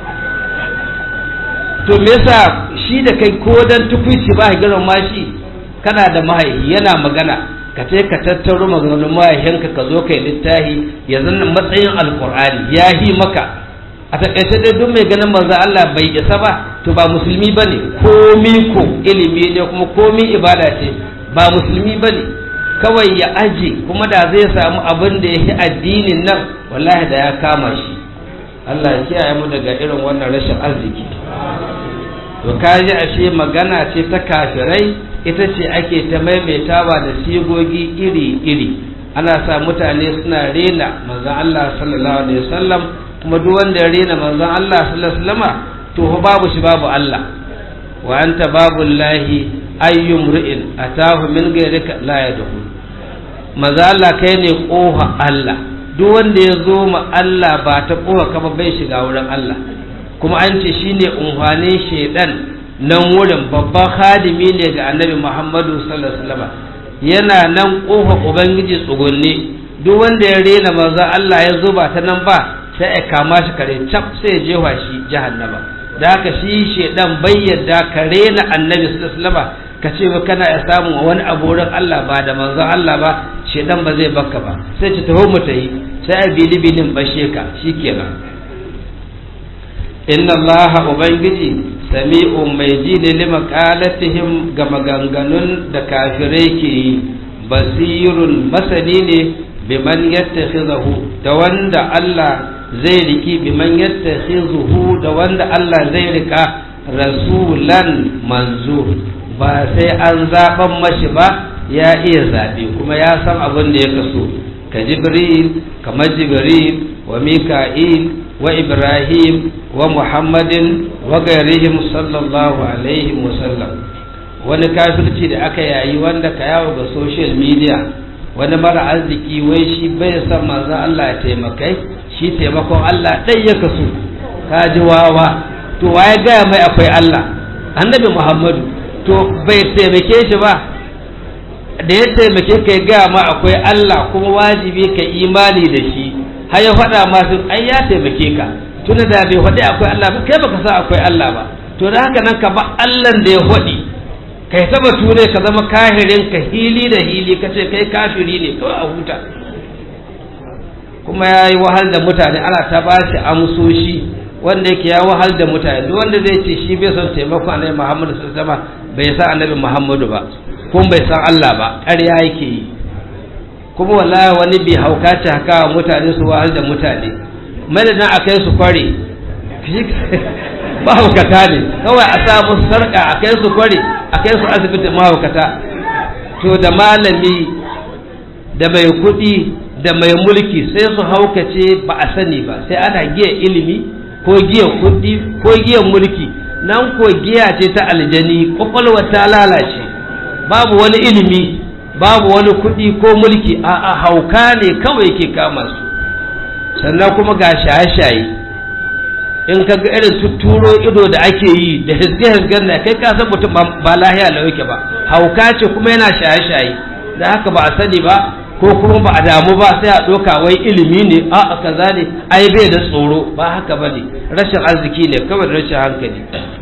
Speaker 1: to me yasa shi da kai ko dan tukuici ba ka girmama shi kana da mahaifi yana magana ka ce ka tattaro maganganun mahaifinka ka zo kai littahi ya zanna matsayin alkur'ani ya yi maka a takaice dai duk mai ganin manzo Allah bai isa ba to ba musulmi bane komi ko ilimi ne kuma komi ibada ce ba musulmi bane kawai ya aje kuma da zai samu abin da ya yi addinin nan wallahi da ya kama shi Allah ya kiyaye mu daga irin wannan rashin arziki to kaji ashe magana ce ta kafirai ita ce ake ta maimaitawa da sigogi iri-iri ana sa mutane suna rena manzon Allah sallallahu alaihi wasallam kuma duk wanda ya rena manzon Allah sallallahu alaihi wasallama to babu shi babu Allah wa anta babu lahi ayyum ri'in atahu min ghayrika la yadkhul manzon Allah kai ne koha Allah duk wanda ya zo ma Allah ba ta koha kama bai shiga wurin Allah kuma an ce shine umfanin shedan nan wurin babban hadimi ne ga annabi muhammadu sallallahu alaihi wasallam yana nan kofa ubangiji tsugunne duk wanda ya rena manzo Allah ya zo ba ta nan ba sai ya kama shi kare cap sai ya jefa shi jahannama da haka shi shedan bai yadda ka rena annabi sallallahu alaihi wasallam ka ce ba kana ya samu wani abu wurin Allah ba da manzo Allah ba shedan ba zai baka ba sai ta taho mu tayi sai a bili bilin bashe ka shikenan inna allaha ubangiji sami'un mai ji ne lima qalatihim ga maganganun da kafirai ke yi basirun masani ne biman yattakhizahu da wanda Allah zai riki biman yattakhizuhu da wanda Allah zai rika rasulan manzo ba sai an zaben mashi ba ya iya zaɓe kuma ya san abin da ya kaso ka jibril kamar jibril wa mika'il wa ibrahim wa muhammadin wa gairihim sallallahu alaihi wasallam wani kafirci da aka yayi wanda ka yawo ga social media wani mara arziki wai shi bai san manzon Allah ya taimakai shi taimakon Allah ɗai ya kaso ka ji wawa to waye gaya mai akwai Allah annabi muhammadu to bai taimake shi ba da ya taimake ka ya gaya ma akwai Allah kuma wajibi ka imani da shi har ya faɗa masu ai ya taimake ka tuna da bai faɗi akwai Allah ba kai baka san akwai Allah ba to da haka nan ka ba Allah da ya faɗi kai ta batu ne ka zama kahirin ka hili da hili ka ce kai kafiri ne kawai a huta kuma ya yi wahal da mutane ana ta ba shi amsoshi wanda yake ya wahal da mutane duk wanda zai ce shi bai son taimakon annabi muhammadu sallallahu bai san annabi muhammadu ba kuma bai san allah ba ƙarya yake yi kuma wallahi wani bai hauka ce haka mutane su wahal da mutane madadin a kai su kware mahaukata ne kawai a sa musu sarƙa a kai su kware a kai su asibitin mahaukata to da malami da mai kuɗi da mai mulki sai su haukace ba a sani ba sai ana giya ilimi ko giya kuɗi ko giya mulki nan ko giya ce ta aljani kwakwalwa ta lalace babu wani ilimi babu wani kuɗi ko mulki a hauka ne kawai ke kama su sannan kuma ga shaye-shaye in ka ga irin tuturo ido da ake yi da hisge-hisgen na kai ka san mutum ba lahiya lau yake ba hauka ce kuma yana shaye-shaye da haka ba a sani ba ko kuma ba a damu ba sai a ɗauka wai ilimi ne a kaza ne ai bai da tsoro ba haka ba ne rashin arziki ne kawai da rashin hankali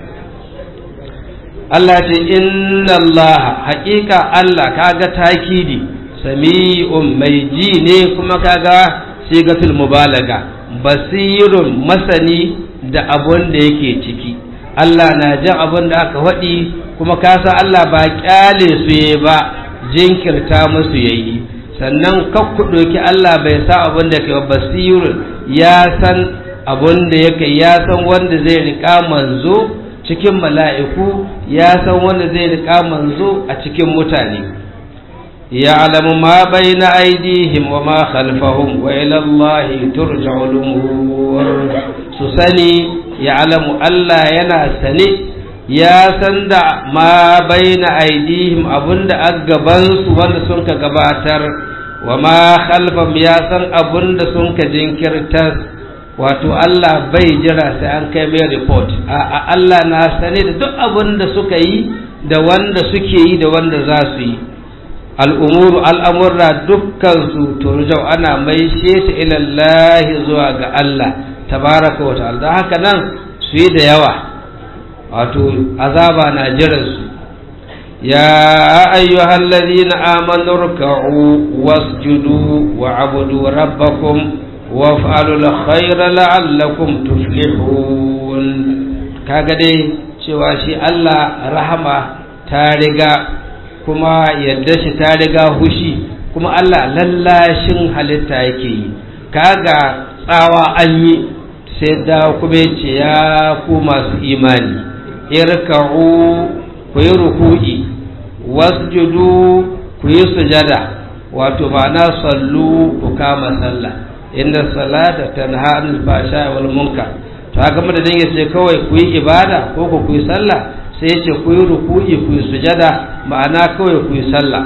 Speaker 1: Allah ce inna Allah haƙiƙa Allah kaga takidi sami'un mai ji ne kuma kaga sigatul mubalaga basirun masani da abun da yake ciki Allah na jan abun da aka faɗi kuma kasa Allah ba ƙyale su ba jinkirta musu yayi sannan kakku ɗauki Allah bai sa abin da kai basirun ya san abin da yake ya san wanda zai riƙa manzo cikin mala'iku ya san wanda zai riƙa manzo a cikin mutane ya alamu ma bai na aidihim wa ma khalfahum wa ilallahi turja'ul umur su sani ya alamu Allah yana sane ya san da ma bai na aidihim abinda a gabansu wanda sun ka gabatar wa ma khalfam ya san abinda sun ka jinkirtar wato Allah bai jira sai an kai mai report a Allah na sane da duk abinda suka yi da wanda suke yi da wanda za su yi al'umuru al'amurra dukkansu turjau ana mai ta ilallahi zuwa ga Allah tabaraka wa ta'ala don haka nan su yi da yawa wato azaba na jiransu ya ayyuhal ladina amanu ruk'u wasjudu wa'budu rabbakum waf'alu al-khayra la'allakum tuflihun kaga dai cewa shi Allah rahama ta riga kuma yadda shi ta riga hushi kuma Allah lallashin halitta yake yi kaga tsawa an yi sai da kuma ce ya ku masu imani irka'u ku yi ruku'i wasjudu ku yi sujada wato ma'ana sallu ku kama sallah inda salata tanha anil fasha wal munkar to haka da dinga ce kawai ku yi ibada ko ku yi sallah sai ya ce ku yi ruku'i ku yi sujada ma'ana kawai ku yi sallah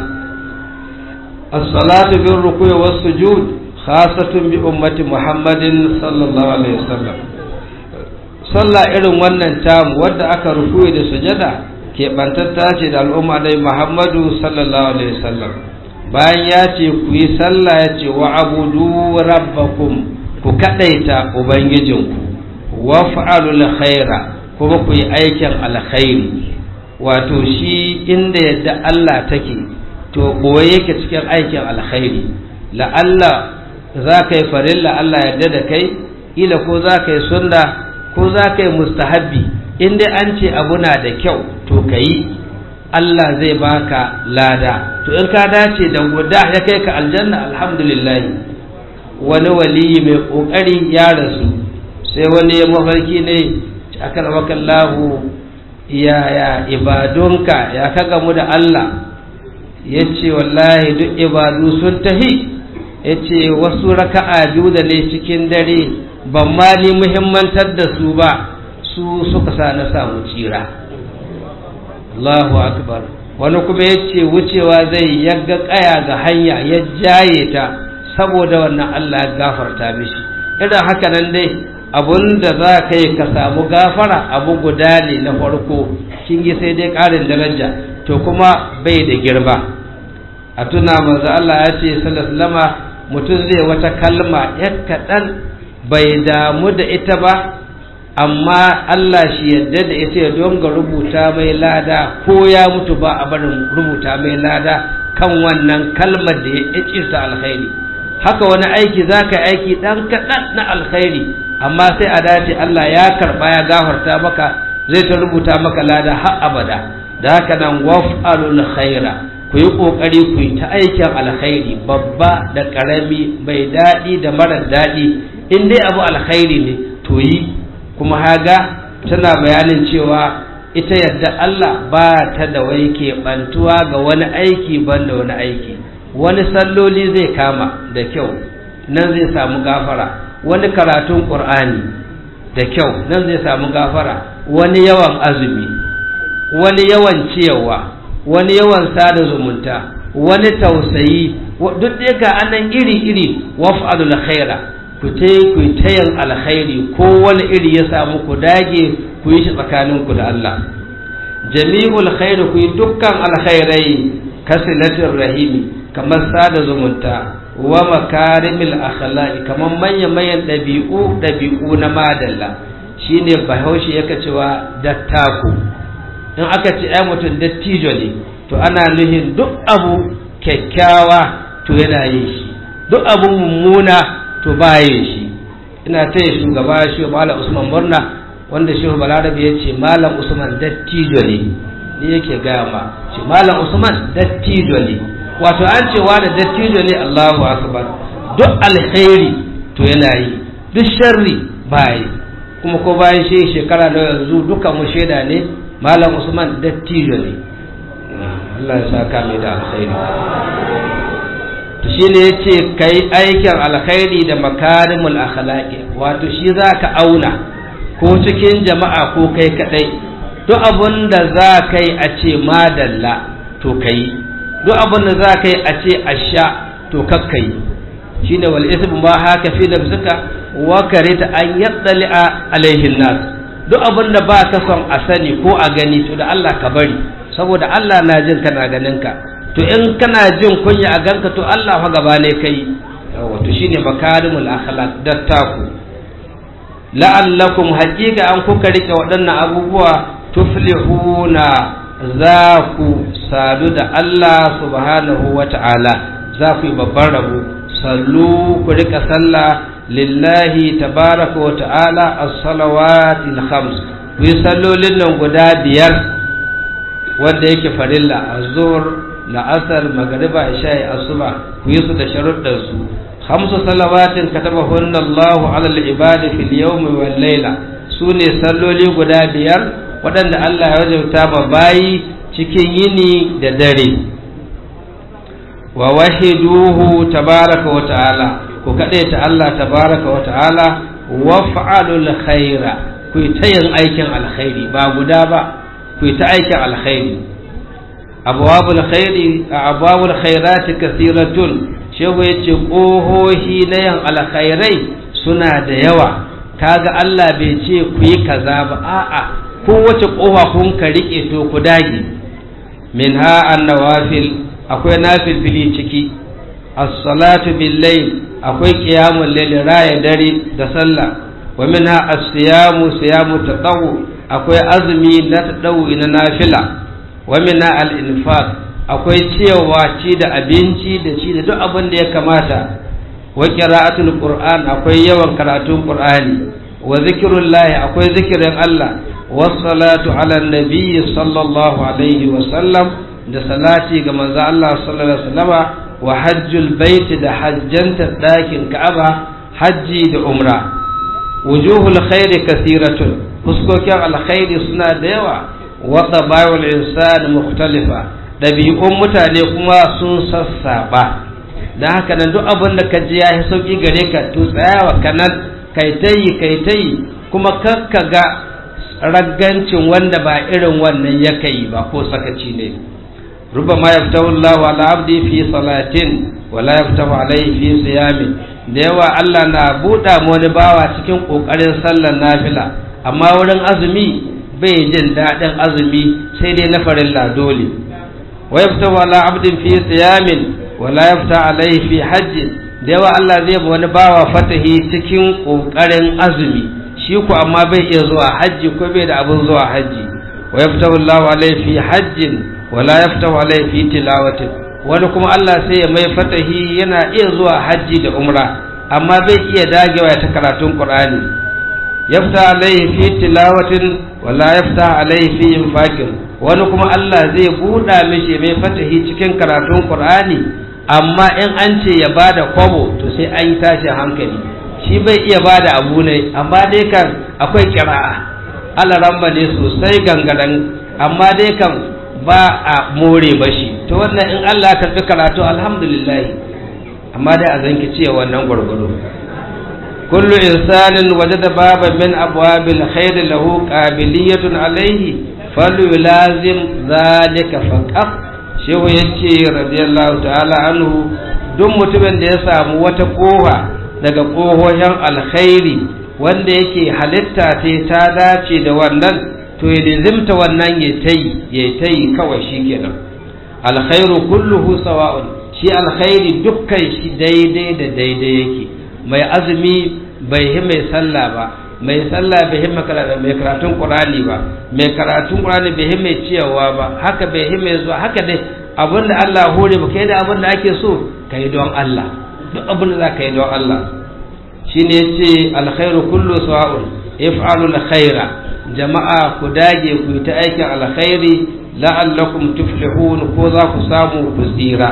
Speaker 1: as-salatu bir ruku'i was sujud khasatun bi ummati muhammadin sallallahu alaihi wasallam sallah irin wannan tamu wadda aka ruku'i da sujada keɓantatta ce da al'umma dai muhammadu sallallahu alaihi wasallam bayan ya ce ku yi sallah ya ce wa abudu rabbakum ku kaɗaita ubangijinku wa fa'alul khaira kuma ku yi aikin alkhairi wato shi inda yadda Allah take to boye yake cikin aikin alkhairi la'alla za ka yi farilla Allah yadda da kai ila ko za ka yi sunna ko za ka yi mustahabbi inda an ce abu na da kyau to ka yi Allah zai baka lada to in ka dace da guda ya kai ka aljanna alhamdulillah wani waliyi mai kokari ya rasu sai wani ya mafarki ne aka lahu yaya ibadunka ya ka gamu da Allah ya ce wallahi duk ibadu sun tahi ya ce wasu raka'a biyu da ne cikin dare ban ma ni muhimmantar da su ba su suka sa na samu tsira Allahu akbar wani kuma ya ce wucewa zai yagga kaya ga hanya ya jaye ta saboda wannan Allah ya gafarta mishi irin haka nan dai abun da za ka yi ka samu gafara abu guda ne na farko kin yi sai dai ƙarin daraja to kuma bai da girma a tuna manzo Allah ya ce sallallahu mutum zai wata kalma ya kaɗan bai damu da ita ba amma Allah shi yadda da ita ya donga rubuta mai lada ko ya mutu ba a barin rubuta mai lada kan wannan kalmar da ya sa alkhairi haka wani aiki za ka aiki ɗan kaɗan na alkhairi amma sai a dace Allah ya karɓa ya gafarta maka zai ta rubuta maka lada har abada da haka nan waf'alul khaira ku yi ƙoƙari ku yi ta aikin alkhairi babba da ƙarami mai daɗi da marar daɗi in dai abu alkhairi ne to yi kuma haga tana bayanin cewa ita yadda Allah ba ta da wai keɓantuwa ga wani aiki ban da wani aiki wani salloli zai kama da kyau nan zai samu gafara wani karatun ƙur'ani da kyau nan zai samu gafara wani yawan azumi wani yawan ciyarwa wani yawan sada zumunta wani tausayi duk da ga anan iri-iri waf'alul khaira ku ta ku tayin alkhairi ko wani iri ya samu ku dage ku yi shi tsakaninku da Allah jami'ul khairu ku yi dukkan alkhairai kasilatin rahimi kamar sada zumunta wa makarimil akhlaqi kamar manyan manyan ɗabi'u ɗabi'u na madalla shine bahaushe yaka cewa dattaku in aka ce ai mutum dattijo ne to ana nuhin duk abu kyakkyawa to yana yin shi duk abu mummuna to ba yin shi ina taya shugaba shi malam usman murna wanda shehu balarabe ya ce malam usman dattijo ne ni yake gaya ma shi malam usman dattijo ne wato an ce da dattijo ne allahu akbar duk alkhairi to yana yi duk sharri ba yi kuma ko bayan shi shekara da yanzu duka mu shaida ne malam usman dattijo ne Allah ya saka mai da alkhairi to shine yace kai aikin alkhairi da makarimul akhlaqi wato shi zaka auna ko cikin jama'a ko kai kadai duk abun da za kai a ce madalla to kai duk abun da za kai a ce asha to kakkai shine wal ismu ma haka fi nafsika wa karita an yattali'a alaihin nas duk abun da ba ka son a sani ko a gani to da Allah ka bari saboda Allah na jin kana ganin ka to in kana jin kunya a ganka to Allah fa gaba ne kai wato shine makarimul akhlaq dattaku la'allakum haqiqa an kuka rike waɗannan abubuwa tuflihuna za ku sadu da Allah subhanahu wata'ala za ku yi babban rabo sallu ku rika sallah lillahi tabaraka wa ta'ala as-salawatil khams ku yi sallolin nan guda biyar wanda yake farilla azhur la'asar magariba isha'i asuba ku yi su da sharuɗar su khamsu salawatin katabahunna Allahu 'ala al-ibadi fil yawmi wal layla sune salloli guda biyar waɗanda Allah ya wajabta ma bayi cikin yini da dare wa wahiduhu tabaraka wa ta'ala ku kaɗe ta Allah tabaraka wa ta'ala waf'alul khaira ku ta yin aikin alkhairi ba guda ba ku ta aikin alkhairi abwabul khairi abwabul khairati kathiratun shehu yace kohohi na yin alkhairai suna da yawa kaga Allah bai ce ku yi kaza ba a'a kowace kofa kun ka rike to ku dage minha an-nawafil akwai nafilfili ciki as-salatu bil-layl akwai qiyamul layl raya dare da sallah wa minha as-siyamu siyamu tatawu akwai azumi na tadawu na nafila wa minha al-infaq akwai cewa ci da abinci da ci da duk abin da ya kamata wa qira'atul qur'an akwai yawan karatun qur'ani wa zikrullahi akwai zikirin Allah was-salatu ala an-nabi sallallahu alaihi wa sallam da salati ga manzo Allah sallallahu alaihi wa sallama wa hajjul baiti da hajjanta ɗakin ka'aba hajji da umra wujuhul khairi kasiratun fuskokin alkhairi suna da yawa wa tabayul insan mukhtalifa ɗabi'un mutane kuma sun sassaba dan haka nan duk abin da ka ji ya yi sauki gare ka to tsayawa kanan kai tayi kai tayi kuma kakka ga raggancin wanda ba irin wannan ya kai ba ko sakaci ne ربما يفتح الله على عبدي في صلاة ولا يفتح عليه في صيام da yawa Allah na buɗa wani bawa cikin ƙoƙarin sallar nafila amma wurin azumi bai jin daɗin azumi sai dai na farilla dole wa yafta wala abdin fi siyamin wala yafta alaihi fi hajji da yawa Allah zai ba wani bawa fatahi cikin ƙoƙarin azumi shi ku amma bai iya zuwa hajji ko bai da abin zuwa hajji wa yaftahu Allahu alaihi fi hajjin wa la yaftahu alaihi fi tilawatin wani kuma Allah sai ya mai fatahi yana iya zuwa hajji da umra amma bai iya dagewa ta karatun Qur'ani yafta alaihi fi tilawatin wa la yafta alaihi fi infaqin wani kuma Allah zai buɗa mishi mai fatahi cikin karatun Qur'ani amma in an ce ya bada kwabo to sai an yi tashi hankali shi bai iya bada abu ne amma dai kan akwai kira'a alaramba ne sosai gangaren amma dai kan ba a more bashi to wannan in Allah ka fi karatu alhamdulillah amma dai a zanki ce wannan gwargwado kullu insanin wajada baban min abwabil khair lahu qabiliyatun alayhi falyulazim zalika faqat shehu yace radiyallahu ta'ala anhu duk mutumin da ya samu wata kofa daga kohohin alkhairi wanda yake halitta ce ta dace da wannan to ya lizimta wannan ya tayi ya tayi kawai shikenan alkhairu kulluhu sawa'un shi alkhairi dukkan shi daidai da daidai yake mai azumi bai yi mai sallah ba mai sallah bai yi mai karatun qur'ani ba mai karatun qur'ani bai yi mai ciyawa ba haka bai yi mai zuwa haka dai abinda Allah hore ba kai da abinda ake so kai don Allah duk abinda za ka yi don Allah shine yace alkhairu kullu sawa'un if'alu alkhaira jama'a ku dage ku yi ta aikin alkhairi la'allakum tuflihun ko za ku samu ku tsira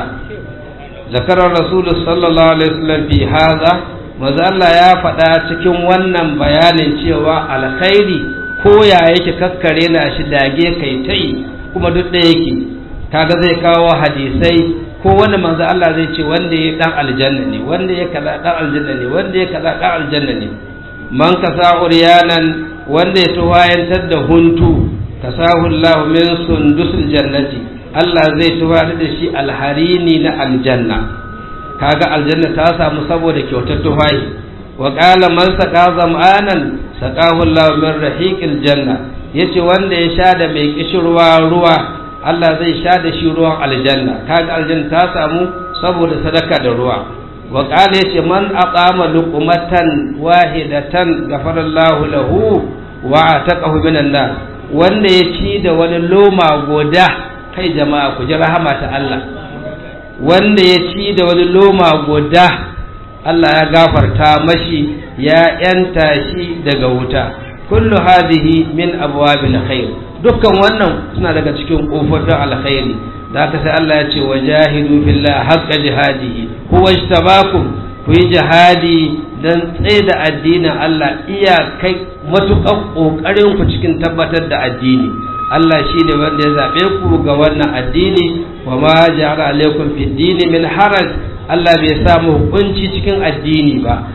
Speaker 1: ذكر الرسول صلى الله عليه وسلم في هذا maza Allah ya faɗa cikin wannan bayanin cewa alkhairi ko ya yake kakkare na shi dage kai ta yi kuma duk da yake kaga zai kawo hadisai ko wanda manzo Allah zai ce wanda ya dan aljanna ne wanda ya kaza dan aljanna ne wanda ya kaza dan aljanna ne man kasa uryanan wanda ya tuwayantar da huntu kasahu Allah min sundusul jannati Allah zai tuwayar da shi alharini na aljanna kaga aljanna ta samu saboda kyautar tufahi wa qala man saqa zam'anan saqahu Allah min rahiqil janna yace wanda ya sha da mai kishirwa ruwa Allah zai sha da shi ruwan aljanna kaga aljanna ta samu saboda sadaka da ruwa wa qala yace man aqama luqmatan wahidatan ghafara Allah lahu wa ataqahu minan nar wanda ya ci da wani loma goda kai jama'a ku ji rahama ta Allah wanda ya ci da wani loma guda Allah ya gafarta mashi ya yanta shi daga wuta kullu hadhihi min abwabil khair dukkan wannan suna daga cikin kofofin alkhairi da aka sai Allah ya ce wajahidu billahi haqqa jihadihi huwa ijtabakum ku yi jihadi dan tsaye da addinin Allah iya kai matuƙar ƙoƙarin ku cikin tabbatar da addini Allah shi ne wanda ya zaɓe ku ga wannan addini wa ma ja'ala alaikum fi dini min haraj Allah bai sa mu hukunci cikin addini ba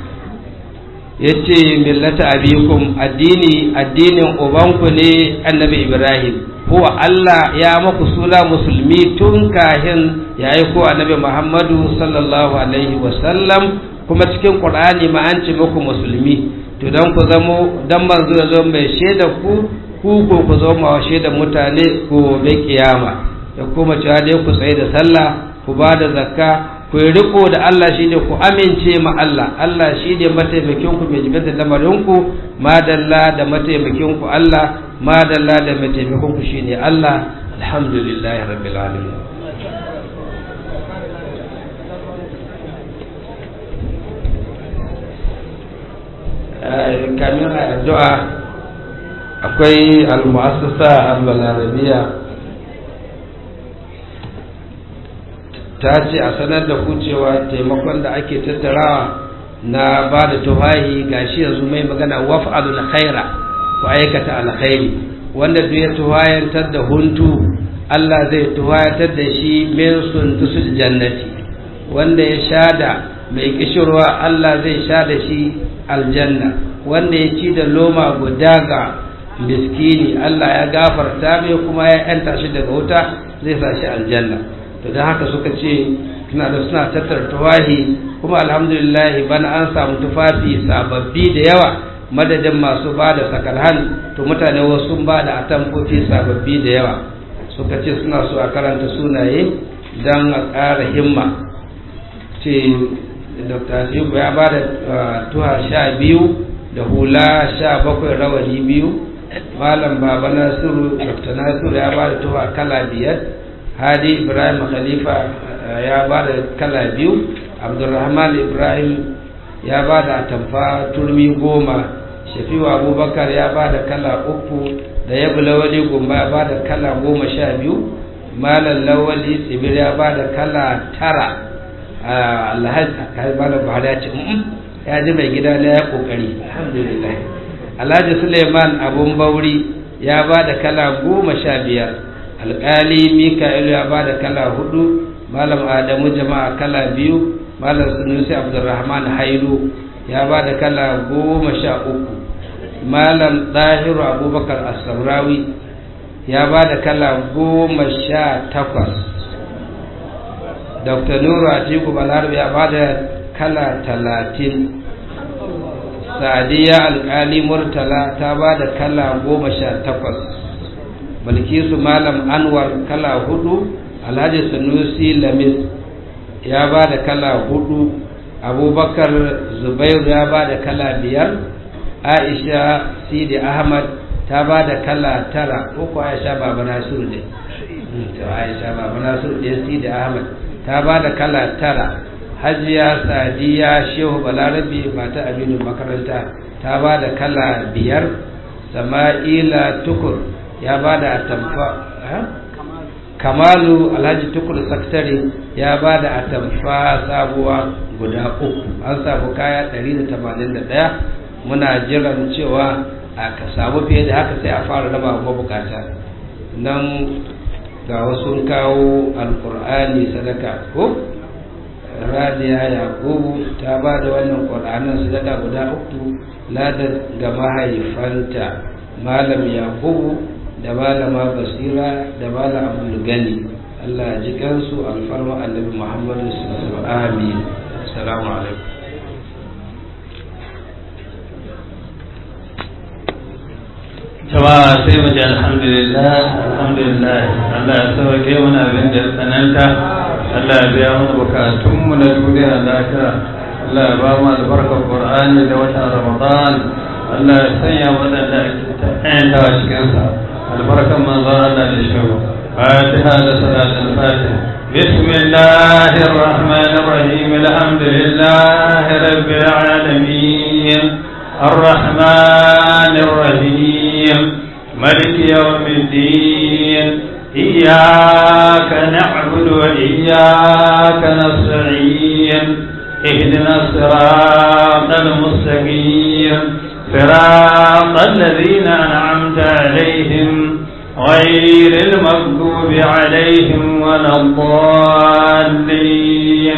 Speaker 1: yace millata abikum addini addinin ubanku ne annabi Ibrahim huwa Allah ya maku sula musulmi tun kahin ya aiko annabi Muhammadu sallallahu alaihi wa sallam kuma cikin Qur'ani ma an ce muku musulmi to dan ku zamo dan manzo ya zo mai shaida ku ku ko ku zo ma shaida mutane ko bai kiyama da kuma cewa dai ku tsaye da sallah ku ba da zakka ku yi riko da Allah shi ne ku amince ma Allah Allah shi ne mataimakin ku mai jibin da lamarin ku madalla da mataimakin ku Allah madalla da mataimakin ku shine Allah alhamdulillah rabbil alamin kamin addu'a akwai al-mu'assasa al-balarabiya ta ce a sanar da ku cewa taimakon da ake tattarawa na ba da tufahi gashi yanzu mai magana waf'alul khaira ku aikata alkhairi wanda duk ya tuhayantar da huntu Allah zai tuhayantar da shi min suntusul jannati wanda ya shada mai kishirwa Allah zai sha da shi aljanna wanda ya ci da loma guda ga miskini Allah ya gafarta mai kuma ya yanta shi daga wuta zai sa shi aljanna to don haka suka ce suna da suna tattara tuwahi kuma alhamdulillah bana an samu tufafi sababbi da yawa madadin masu ba da sakalhan to mutane wasu sun ba da atamfofi sababbi da yawa suka ce suna so a karanta sunaye don a ƙara himma ce dr atiku ya ba da tuha sha biyu da hula sha bakwai rawani biyu malam baba nasiru dr nasiru ya ba da tuwa kala biyar hadi ibrahim khalifa ya ba da kala biyu abdulrahman ibrahim ya ba da atamfa turmi goma shafiwa abubakar ya ba da kala uku da ya lawali gumba ya ba da kala goma sha biyu malam lawali tsibir ya ba da kala tara alhaji malam buhari ya ce ya ji mai gida na ya kokari alhamdulillah alhaji suleiman abun bauri ya ba da kala goma sha biyar alkali mika'ilu ya ba da kala hudu malam adamu jama'a kala biyu malam sunusi abdulrahman hailu ya ba da kala goma sha uku malam ɗahiru abubakar asamrawi ya ba da kala goma sha takwas dr nuru atiku balarabe ya ba da kala talatin sadiya alkali murtala ta ba da kala goma sha takwas balkisu malam anwar kala hudu alhaji sanusi lamis ya ba da kala hudu abubakar zubairu ya ba da kala biyar aisha sidi ahmad ta ba da kala tara ko ko aisha baba nasiru ne to aisha baba nasiru ne sidi ahmad ta ba da kala tara hajiya sadiya shehu balarabe mata aminu makaranta ta ba da kala biyar sama'ila tukur ya ba da atamfa kamalu alhaji tukur sakitare ya ba da atamfa sabuwa guda uku an samu kaya 181 muna jiran cewa a ka samu fiye da haka sai a fara raba mabukata nan ga wasu kawo alkur'ani sadaka ko radiya yakubu ta ba da wannan ƙwar'anin sadaka guda uku ladar ga mahaifanta malam yakubu da malama basira da malam abdul gani allah ji kansu alfarma annabi muhammadu sallallahu amin assalamu alaikum
Speaker 2: jama'a sai mu ji alhamdulillah alhamdulillah Allah ya sauke mana abin da ya tsananta Allah ya biya mana bukatun mu na duniya lafiya Allah ya ba mu albarkar Qur'ani da watan Ramadan Allah ya sanya wadanda ake ta'ayyantawa cikin sa albarkan manzon Allah da shi فاتحة لصلاة الفاتحة بسم الله الرحمن الرحيم الحمد لله رب العالمين الرحمن الرحيم ملك يوم الدين إياك نعبد وإياك نستعين اهدنا الصراط المستقيم صراط الذين أنعمت عليهم غير المغضوب عليهم ولا الضالين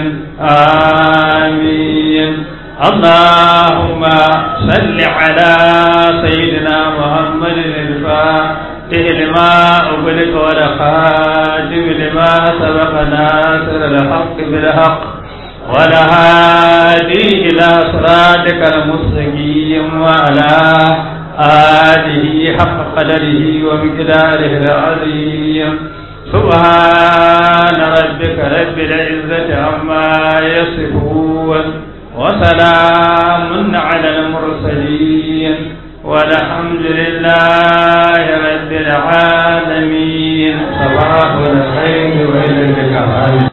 Speaker 2: آمين اللهم صل على سيدنا محمد الفاتح لما أغلق والخاتم لما سبق ناصر الحق بالحق والهادي إلى صراطك المستقيم وعلى آله حق قدره ومقداره العظيم سبحان ربك رب العزة عما يصفون وسلام على المرسلين والحمد لله رب العالمين صباح الخير وإلى اللقاء